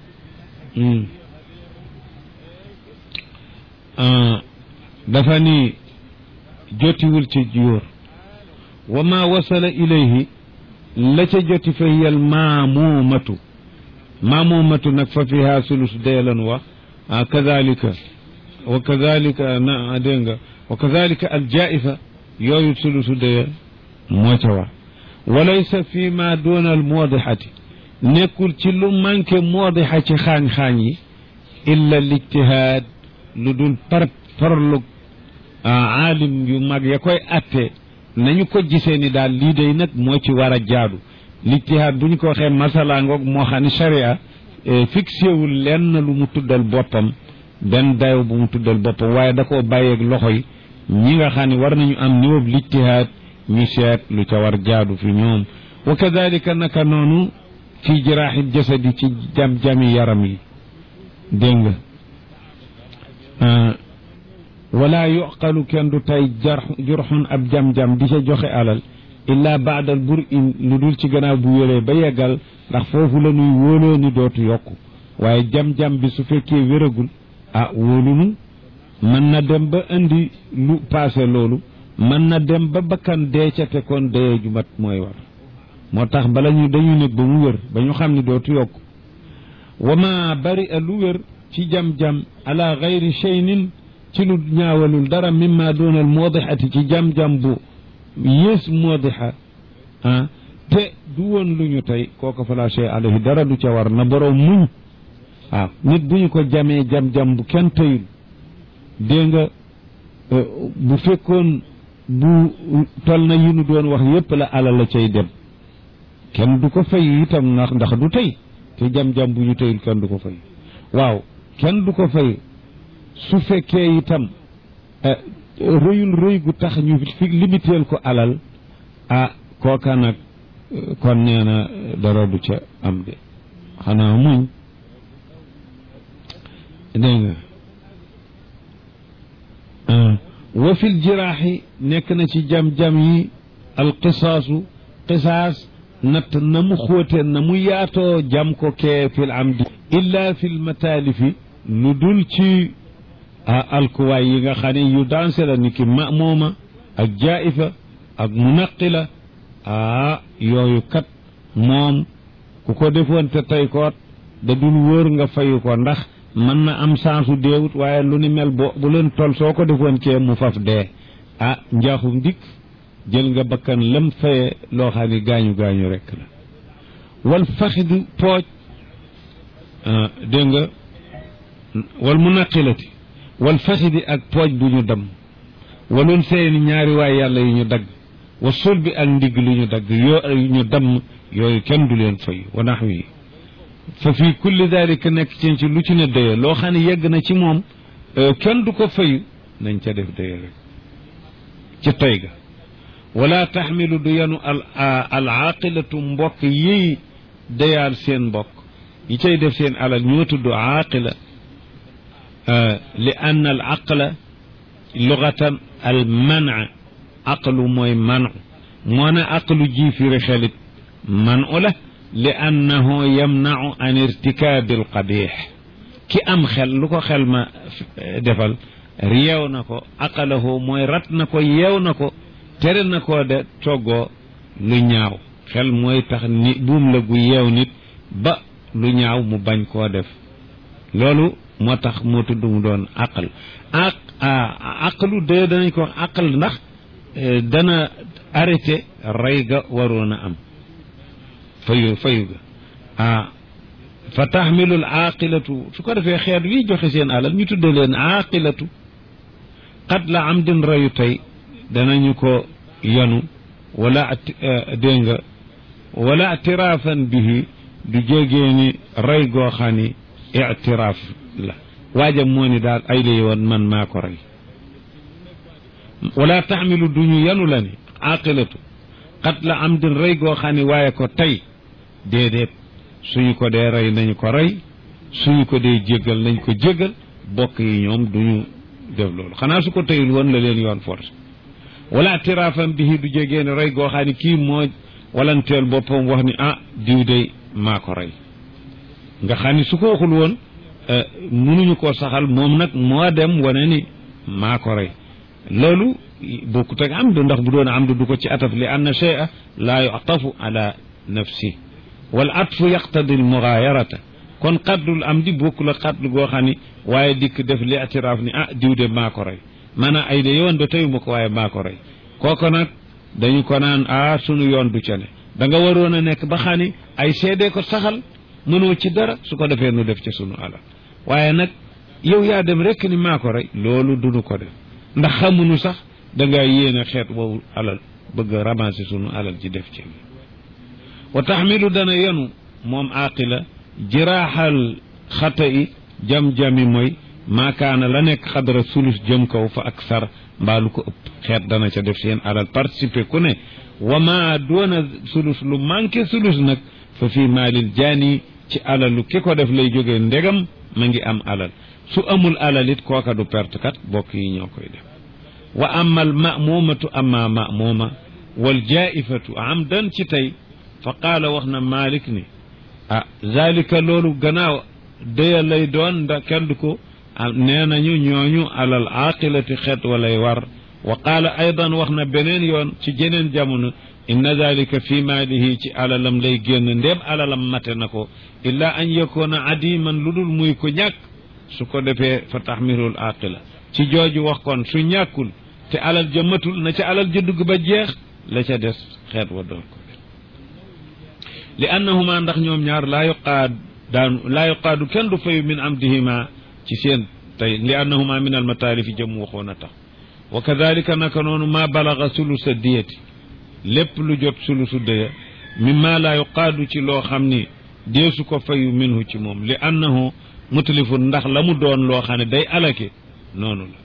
dafa ni jotiwul ci jóor wa ma wasala ilayhi la ca joti fa hiyal maamumatu maamumatu nag fa fiha sulus dee lan wax ah kadalika wa kadalika na dégg nga wa kadalika al jaifa yooyu sulusu dee moo ca war walaysa fi ma duna al moodixati nekkul ci lu manqué moodixa ci xaañ-xaañ yi illa lijtihaad lu dul par parlu aalim yu mag ya koy atte nañu ko gisee ni daal lii day nag moo ci war a jaadu lijtihaad bu ñu ko waxee masala ngoog moo xam ne sharia fixé wul lenn lu mu tuddal boppam benn dayo bu mu tuddal boppam waaye da koo bàyyeeg loxo yi ñi nga xam ne war nañu am niveau lijtihaad ñu seet lu ca war jaadu fi ñoom wa kadalika naka noonu fi jiraaxi jasadi ci jam-jami yaram yi dégg nga wala yuqalu kenn du tey jar jurxun ab jam-jam di ca joxe alal illa baadal bur in lu dul ci gannaaw bu wéree ba yeggal ndax foofu la nuy wóoloo ni dootu yokku waaye jam-jam bi su fekkee wéragul ah wóolunu mën na dem ba indi lu paase loolu mën na dem ba bakkan dee ca te kon dee ju mat mooy war moo tax bala ñu dañu nekk ba mu wér ba ñu xam ni dootu yokku wa ma bari a lu wér ci jam-jam ala gayri cheynin ci lu ñaawalul dara mimma doonal moodixati ci jam-jam bu yées moodixa ah te du woon lu ñu tey kooku fala chey alayhi dara du ca war na boroom muñ waaw nit bu ñu ko jamee jam-jam bu kenn teyul dégg nga bu fekkoon bu tol na yi nu doon wax yépp la alal la cay dem kenn du ko fay itam ndax ndax du tey te jam-jam bu ñu teyul kenn du ko fay waaw kenn du ko fay su fekkee itam rëyul rëy gu tax ñu fi limiteel ko alal ah kooka nag kon nee na dara du ca am de xanaa muñ dégg nga wa fil jiraaxi nekk na ci jam-jam yi alqisaasu qisaas natt na mu xóote na mu yaatoo jam ko kee fil amdi illa fil mataalifi lu dul ci alkuwaay yi nga xam ne yu danse la ni ki mamooma ak jaifa ak munaqila ah yooyu kat moom ku ko defoon te tey koot da dul wóor nga fayu ko ndax mën na am sansu deewut waaye lu ni mel bo bu leen tol soo ko defoon kee mu faf dee ah njaaxum dikk jël nga bakkan lam faye loo xam ne gaañu gaañu rekk la wal faxidu pooj dégg nga wal munaqilati wal faxidi ak pooj bu ñu dem walun seeni ñaari waay yàlla yu ñu dagg wa sul bi ak ndigg lu ñu dagg yoo ñu damm yooyu kenn du leen fay wa nax wi fa fii kulli dalika nekk ci ci lu ci ne dëye loo xam ne yegg na ci moom kenn du ko fayu nañ ca def dëye rek ci tey ga wala taxmilu du yenu al al aaqilatu mbokk yiy dayaal seen mbokk yi cay def seen alal ñoo tudd aaqila li ann al aqla lugatan al mana aqlu mooy manu moo ne aqlu ji firi xelit manu la li annahu yamnau an irtikaabi al qabix ki am xel lu ko xel ma defal yeew na ko aqalahu mooy rat na ko yeew na ko tere na koo de toggoo lu ñaaw xel mooy tax ni buum la gu yeew nit ba lu ñaaw mu bañ koo def loolu moo tax moo tudd mu doon aqal aq aqalu de danañ ko aqal ndax dana arrêté rey ga waroon a am fayu fayu ga ah fa taxmilul aaqilatu su ko defee xeet wi joxe seen alal ñu tudde leen aaqilatu qad la am din reyu tey danañu ko yanu wala dégg nga wala itiraafan bihi du jégee ni rey goo xam ni itiraaf la waajam moo ni daal ay lay woon man maa ko rey wala taxmilu du ñu yanu la ni aqilatu xat la am din rey goo xam ni waaye ko tey déedéet suñu ko dee rey nañu ko rey suñu ko dee jéggal nañ ko jéggal bokk yi ñoom duñu def loolu xanaa su ko teyul woon la leen yoon force wala tiraafam bihi du jégee ne rey goo xam ni kii moo walanteel boppam wax ni ah diw de maa ko rey nga xam ni su ko waxul woon mënuñu koo saxal moom nag moo dem wane ni maa ko rey loolu bokkut ak amdu ndax bu doon amdu du ko ci ataf li anna shay'a laa yu'tafu ala nafsi wal atfu yaqtadi al mughayarata kon xaddul am di bokkul ak xadd goo xam ni waaye dikk def li atiraaf ni ah diw de maa ko rey maanaam ay de yoon de teyuma ko waaye maa ko rey kooku nag dañu ko naan ah sunu yoon du ca ne da nga waroon a nekk ba xam ni ay seede ko saxal mënoo ci dara su ko defee nu def ci sunu alal waaye nag yow yaa dem rek ni maa ko rey loolu duñu ko def ndax xamuñu sax da ngaa yéene xeet woowu alal bëgg a ramasser sunu alal ci def ci wa taxmilu dana yenu moom aaqila jiraaxal xata i jam-jami mooy maakaana la nekk xadara sulus jëm kaw fa ak sar mbaalu ko ëpp xeet dana ca def seen alal participer ku ne wa ma doona sulus lu manqué sulus nag fa fii maalil jaani ci alalu ki ko def lay jógee ndegam ma ngi am alal su amul alal it kooka du perte kat bokk yi ñoo koy def wa ama al mamumatu ama mamuma wal jaifatu amdan ci tey fa qaala wax na malik ni ah zalika loolu gannaaw dëya lay doon nda kenn du ko nee nañu ñooñu alal aqilati xeet walay war wa qaala aydan wax na beneen yoon ci jeneen jamono inna dalika fi maalihi ci alalam lay génn ndéem alalam mate na ko illa an yakuna adiman lu dul muy ko ñàkk su ko defee fa taxmirul aqila ci jooju wax kon su ñàkkul te alal ja matul na ca alal ja dugg ba jeex la ca des xeet wa doon ko li annahuma ndax ñoom ñaar laa yuqaad daan laa yuqaadu kenn du fayu min amdihima ci seen tey li annahuma min almataalifi jëm waxoon a tax wa kadalika naka noonu ma balaga sulusa diyati lépp lu jot sulusu dëya mimma laa yuqaadu ci loo xam ni deesu ko fayu minhu ci moom li annahu mutlifun ndax la mu doon loo xam ne day alake noonu la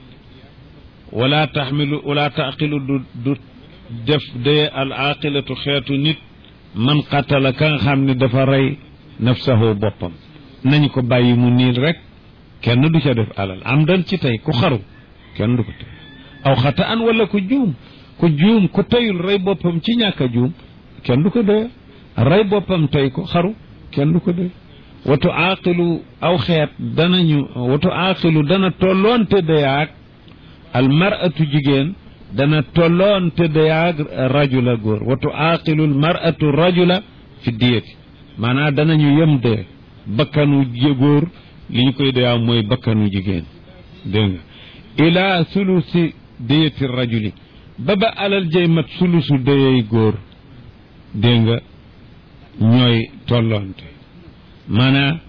wala taxmilu wala taqilu du du def dëya al aqilatu xeetu nit man qatala ka nga xam ne dafa rey nafsahu boppam nañ ko bàyyi mu niil rek kenn du ca def alal am dan ci tey ku xaru kenn du ko tey aw xata an wala ku juum ku juum ku teyul rey boppam ci ñàkk a juum kenn du ko dee rey boppam tey ko xaru kenn du ko dee watu aaqilu aw xeet danañu watu aaqilu dana tolloonte dayaag al maratu jigéen dana tolloonte dayaag rajula góor watu aaqilu al maratu rajula fi diyati maanaam danañu yem de bakkanu góor li ñu koy dayaa mooy bakkanu jigéen dégg nga ila sulusi diyati rajuli ba ba alal jay mat sulusu dayey góor dégg nga ñooy tolloonte maanaam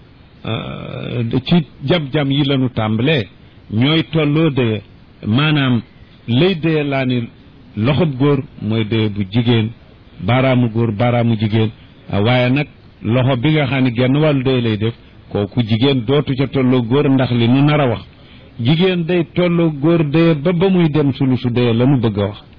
ci jam-jam yi lañu tàmbalee ñooy tolloo dëye maanaam lay dee laa ni loxob góor mooy dee bu jigéen baaraamu góor baaraamu jigéen waaye nag loxo bi nga xam ne genn wàllu dee lay def kooku jigéen dootu ca tolloo góor ndax li nu nar a wax jigéen day tolloo góor dee ba ba muy dem sulusu dee la nu bëgg a wax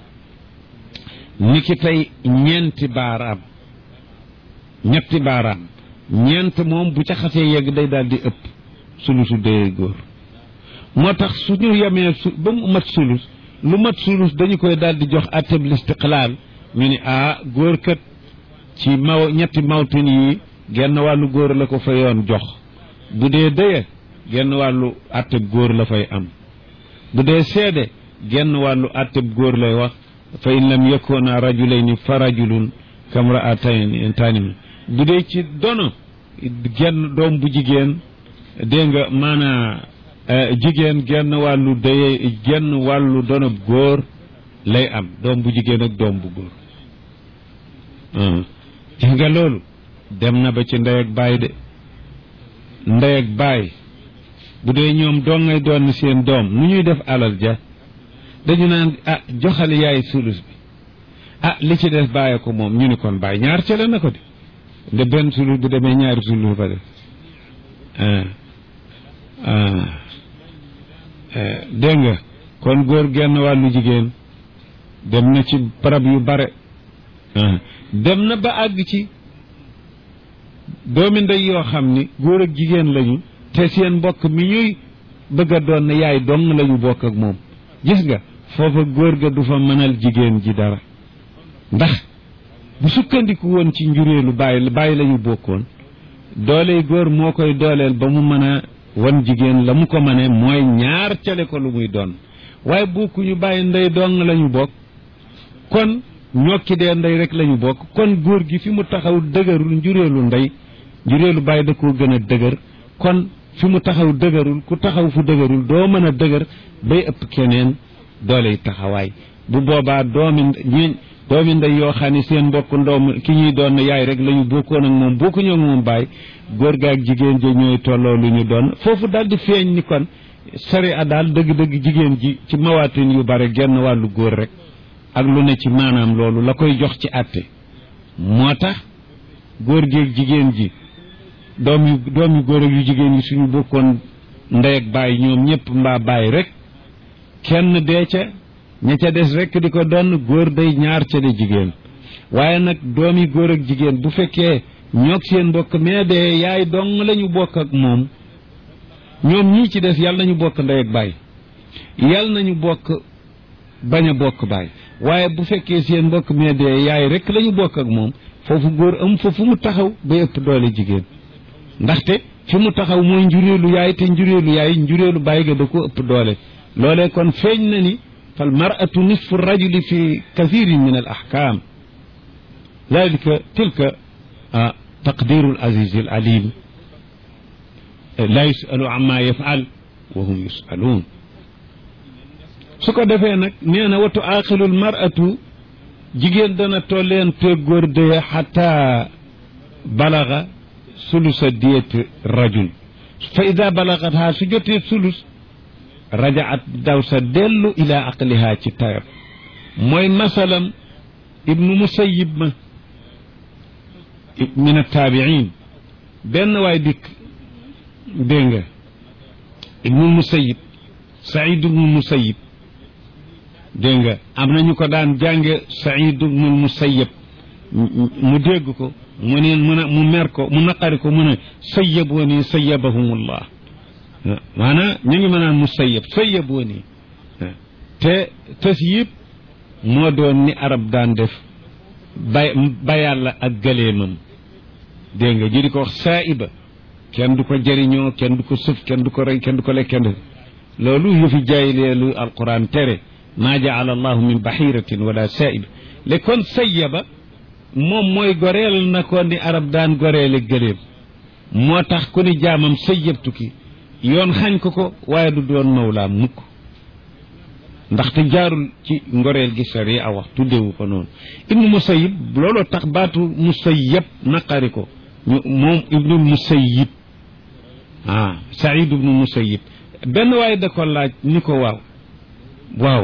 ni ki tey ñeenti baaraam ñetti baaraam ñeent moom bu ca xasee yegg day daal di ëpp sulusu dee góor moo tax suñu yemee su ba mu mat sulus lu mat sulus dañu koy daal di jox atteb listiqlaal ñu ni ah góor kat ci maw ñetti mawtin yi genn wàllu góor la ko fa yoon jox bu dee dëye genn wàllu atteb góor la fay am bu dee seede genn wàllu atteb góor lay wax fa in lam yakuna rajulayni fa rajulun kamra'atayn tanimi bu dee ci dono genn doom bu jigéen dégg nga maanaa jigéen genn wàllu dëye genn wàllu donob góor lay am doom bu jigéen ak doom bu góor gis nga loolu dem na ba ci ndey ak baay de ndey ak baay bu dee ñoom doo ngay doon seen doom nu ñuy def alal ja dañu naan ah joxal yaay sulus bi ah li ci des bàyyi ko moom ñu ni kon bàyyi ñaar cale na ko de nde benn sulus bu demee ñaari sulus fa def dégg nga kon góor genn wàllu jigéen dem na ci barab yu bare dem na ba àgg ci doomi ndey yoo xam ni góor ak jigéen lañu te seen mbokk mi ñuy bëgg a doon ne yaay dong lañu bokk ak moom gis nga foofa góor ga du fa mënal jigéen ji dara ndax bu sukkandiku woon ci njureelu bàyyi bàyyi lañu bokkoon dooley góor moo koy dooleel ba mu mën a wan jigéen la mu ko mëne mooy ñaar cale ko lu muy doon waaye bokkuñu bàyyi ndey dong lañu bokk kon ñokki dee ndey rek lañu bokk kon góor gi fi mu taxaw dëgërul njureelu ndey njureelu bàyyi da koo gën a dëgër kon fi mu taxaw dëgërul ku taxaw fu dëgërul doo mën a dëgër bay ëpp keneen dooley taxawaay bu boobaa doomi ñi doomi ndey yoo xam ne seen mbokk ndoom ki ñuy doon yaay rek lañu bokkoon ak moom bokkuñu ak moom baay góor ga ak jigéen ja ñooy tolloo lu ñu doon foofu daal di feeñ ni kon sari a daal dëgg-dëgg jigéen ji ci mawaatin yu bare genn wàllu góor rek ak lu ne ci maanaam loolu la koy jox ci àtte moo tax góor gi ak jigéen ji doom yu doom yu góor ak yu jigéen yi suñu bokkoon ndey ak baay ñoom ñëpp mbaa baay rek kenn dee ca ña ca des rek di ko doon góor day ñaar ca de jigéen waaye nag doomi góor ak jigéen bu fekkee ñoog seen mbokk mais de yaay dong lañu bokk ak moom ñoom ñii ci des yàlla nañu bokk ndey ak baay yàlla nañu bokk bañ a bokk baay waaye bu fekkee seen mbokk mais de yaay rek lañu bokk ak moom foofu góor am fa fu mu taxaw ba ëpp doole jigéen ndaxte fi mu taxaw mooy njuréelu yaay te njuréelu yaay njuréelu baay ga da ko ëpp doole loolee kon feeñ na ni fal mar'atu nisfu rajuli fi kathirin min al ahkam dalika tilka taqdiru al aziz al alim la yusalu amma yafal wa hum yusaluun su ko defee nag nee na watu aaxilu al mar'atu jigéen dana tolleen te góor dee xata balaga sulusa diyet rajul fa ida balagat ha su jotee sulus rajaat daw sa dellu ila aqliha ci tayam mooy masalam ibnu musayib ma min attaabiin benn waay dikk dégg nga ibnu musayib saïd ibnu musayib dégg nga am nañu ko daan jànge saïd ibnu musayib mu dégg ko mu ne mu ne mu mer ko mu naqari ko mu ne sayyaboo nii sayyabahumullah maanaam ñu ngi mënaan mu sayyab sayyaboo nii te tës yëpp moo doon ni arab daan def bay bayàlla ak gëleemam dégg nga ji di ko wax saa'iba kenn du ko jëriñoo kenn du ko sëf kenn du ko rey kenn du ko lekk kenn loolu yëfi jaayleelu alquran tere maa jaala allahu min bahiratin wala saa'iba le kon sayyaba moom mooy goreel na ko ni arab daan goreele gëléem moo tax ku ni jaamam sayyabtu ki yoon xañ ko ko waaye du doon mawlaam mukk ndaxte jaarul ci ngoreel gi sari a wax tuddewu ko noonu ibnu musayib looloo tax baatu musayab naqari ko ñu moom ibnu musayib ah saïd ibnu musayib benn waaye da ko laaj ni ko waaw waaw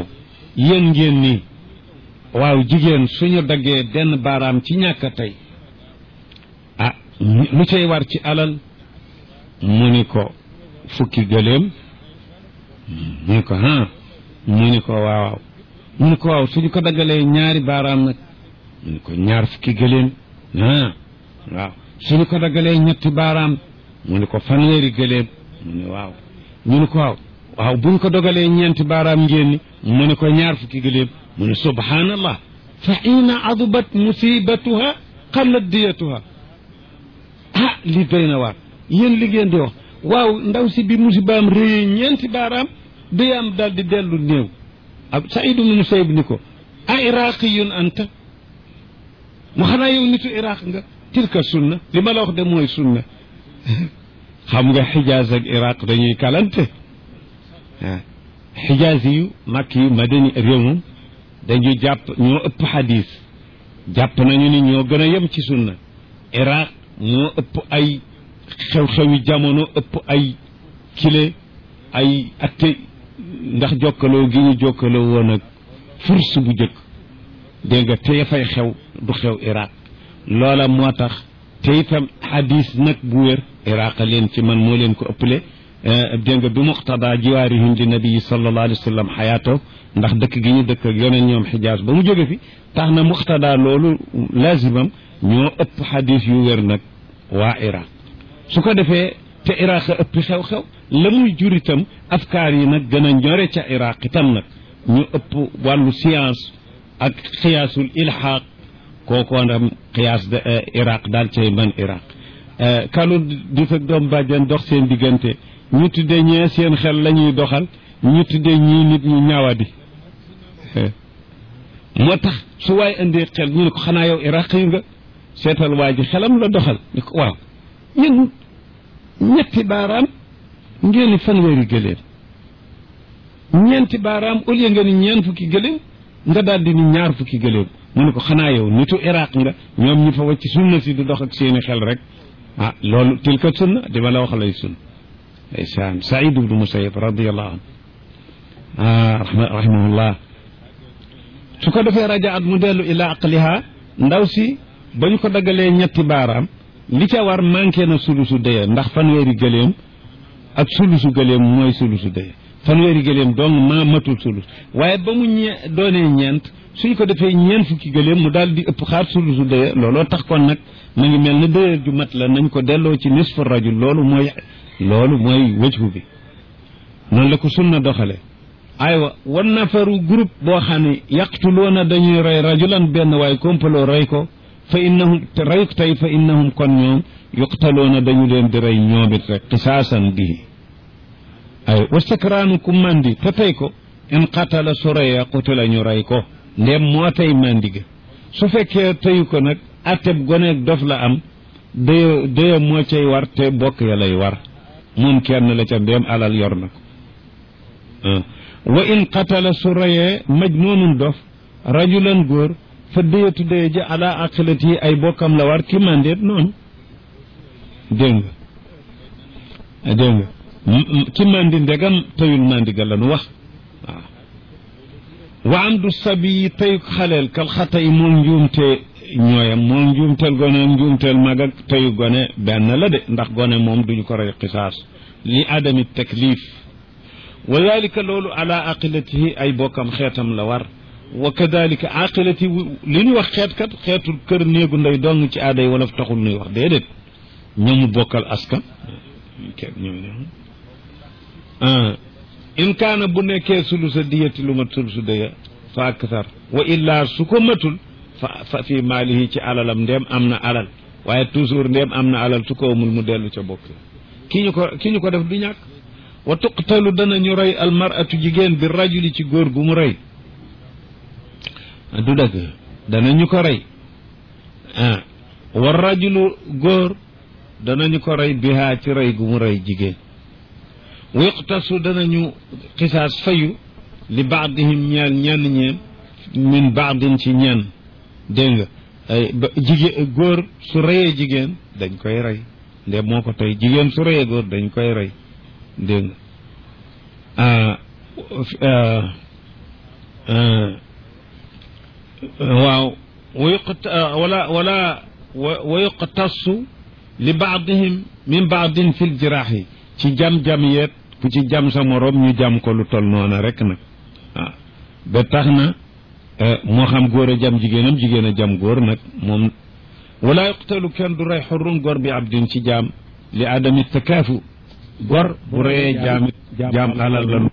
yéen ngeen nii waaw jigéen suñu daggee benn baaraam ci ñàkk tey ah lu cay war ci alal mu ni ko fukki gëléem mu ni ko ah mu ni ko waaw mu ni ko waaw suñu ko daggalee ñaari baaraam nag mu ni ko ñaar fukki gëléem ah waaw suñu ko daggalee ñetti baaraam mu ni ko fanweeri gëléem mu ni waaw ñu ni ko waaw waaw buñ ko dogalee ñeenti baaraam ngeen ni mu ni ko ñaar fukki gëléem mu ni subhanallah fa xiina adubat musibatuha xallat diyatuha ah li doy na waar yéen li ngeen di wax waaw ndaw si bi musibaam réyee ñeenti baaraam dayaam daal di dellu néew ab Saïd ibnu Musayyib ni ko a iraqiyun anta mu xanaa yow nitu iraq nga tilka sunna li ma la wax de mooy sunna xam nga xijaaz ak iraq dañuy kalante ah xijaaz yu makk yu madani réew moom dañuy jàpp ñoo ëpp xadis jàpp nañu ni ñoo gën a yem ci sunna iraq ñoo ëpp ay xew-xewi jamono ëpp ay kile ay atte ndax jokkaloo gi ñu jokkaloo woon ak furs bu jëkk dégg nga te fay xew du xew iraq loola moo tax te itam xadis nag bu wér iraq leen ci man moo leen ko ëppale dégg nga bi muqtada jiwaarihim li nabii sallallahu alayhi wa sallam xayaato ndax dëkk gi ñu dëkk ak yoneen ñoom xijaas ba mu jóge fi tax na muqtada loolu lazimam ñoo ëpp xadis yu wér nag waa iraq su ko defee te iraq a ëpp xew-xew la muy jur itam afkaar yi nag gën a ñore ca iraq itam nag ñu ëpp wàllu science ak xiyaasul ilxaaq kookoo ndam xiyaas de iraq daal cay man iraq kalu di fekk doom bàjjan dox seen diggante ñu tuddee ñee seen xel la ñuy doxal ñu tuddee ñii nit ñu ñaawadi moo tax su waay indee xel ñu ne ko xanaa yow iraq yu nga seetal waa ji xelam la doxal ni ko waaw yéen ñetti baaraam ngeen ni fanweeri gëléem ñeenti baaraam au lieu nga ni ñeen fukki gëléem nga daal di ni ñaar fukki gëléem mu ne ko xanaa yow nitu iraq nga ñoom ñi fa wacc sunna si di dox ak seeni xel rek ah loolu tilka sunna di ma la wax lay sunna ndeysaan saïd ibnu musayib radiallahu anhu ah rahimahullah su ko defee rajaat mu dellu ila aqliha ndaw si ba ñu ko daggalee ñetti baaraam li ca war manqué na sulusu dëye ndax fanweeri gëléem ak sulusu gëléem mooy sulusu dëye fanweeri gëléem donc ma matul sulus waaye ba mu ñe doonee ñeent suñ ko defee ñeent fukki gëléem mu daal di ëpp xaar sulusu dëye looloo tax kon nag ma ngi mel ne dëye ju mat la nañ ko delloo ci nisfu rajul loolu mooy loolu mooy wëjhu bi noonu la ko sunna doxale aywa wan nafaru groupe boo xam ne yaqtuluuna dañuy rey rajulan benn waaye kompaloo rey ko fa innahum te reyuk tey fa innahum kon ñoom yuqtaloona dañu leen di rey ñoomit rek qisaasan bihi ay wastakraanu ku mandi te tey ko in qatala su reyee qutila ñu rey ko ndem moo tey mandi ga su fekkee teyu ko nag atteb goneeg dof la am dëyo dëyo moo cay war te bokk ya lay war moom kenn la ca ndem alal yor na ko wa in qatala su reyee majnuunun dof rajulan góor fa déyatu déye ji ala aqilat yi ay bokkam la war ki mandeet noonu dégg nga dégg nga ki mandi ndegam tayul mandi ga lanu wax waaw wa am du sabi yi tayuk xaleel kal xata yi moom njuumte ñooyam moom njuumteel gone ak njuumteel mag ak tayu gone benn la de ndax gone moom duñu ko rey qisaas li adami taklif wa dalika loolu ala aqilatihi ay bokkam xeetam la war wa kadalika aqilati li ñu wax xeet kat xeetul kër néegu ndey dong ci aaday wolof taxul nuy wax déedéet ñoomu bokkal askan in kaana bu nekkee sulusa diyati lu mat sulusu dëya fa akthar wa illa su ko matul fa fa fi maalihi ci alalam ndéem am na alal waaye toujours ndéem am na alal su ko amul mu dellu ca bokk ki ñu ko ki ñu ko def du ñàkk wa tuqtalu danañu rey almaratu jigéen bi rajuli ci góor gu mu rey du dëgg danañu ko rey ah wa rajulu góor danañu ko rey bihaa ci rey gu mu rey jigéen wiqtasu danañu xisaas fayu li baadihim ñeel ñenn ñeen min baadin ci ñenn dégg nga ay jigéen góor su reyee jigéen dañ koy rey nde moo ko tey jigéen su reyee góor dañ koy rey dégg nga waaw wa yuqt wala wala wa yuqtasu li baadihim min baadin fi ljiraahi ci jam-jam yeet ku ci jam sa morom ñu jam ko lu tol noona rek nag waaw ba tax na moo xam góor a jam jigéenam jigéen a jam góor nag moom wala yuqtalu kenn du rey xurrun góor bi abdin ci jaam li adami takaafu góor bu reyee jaamit jaam alal la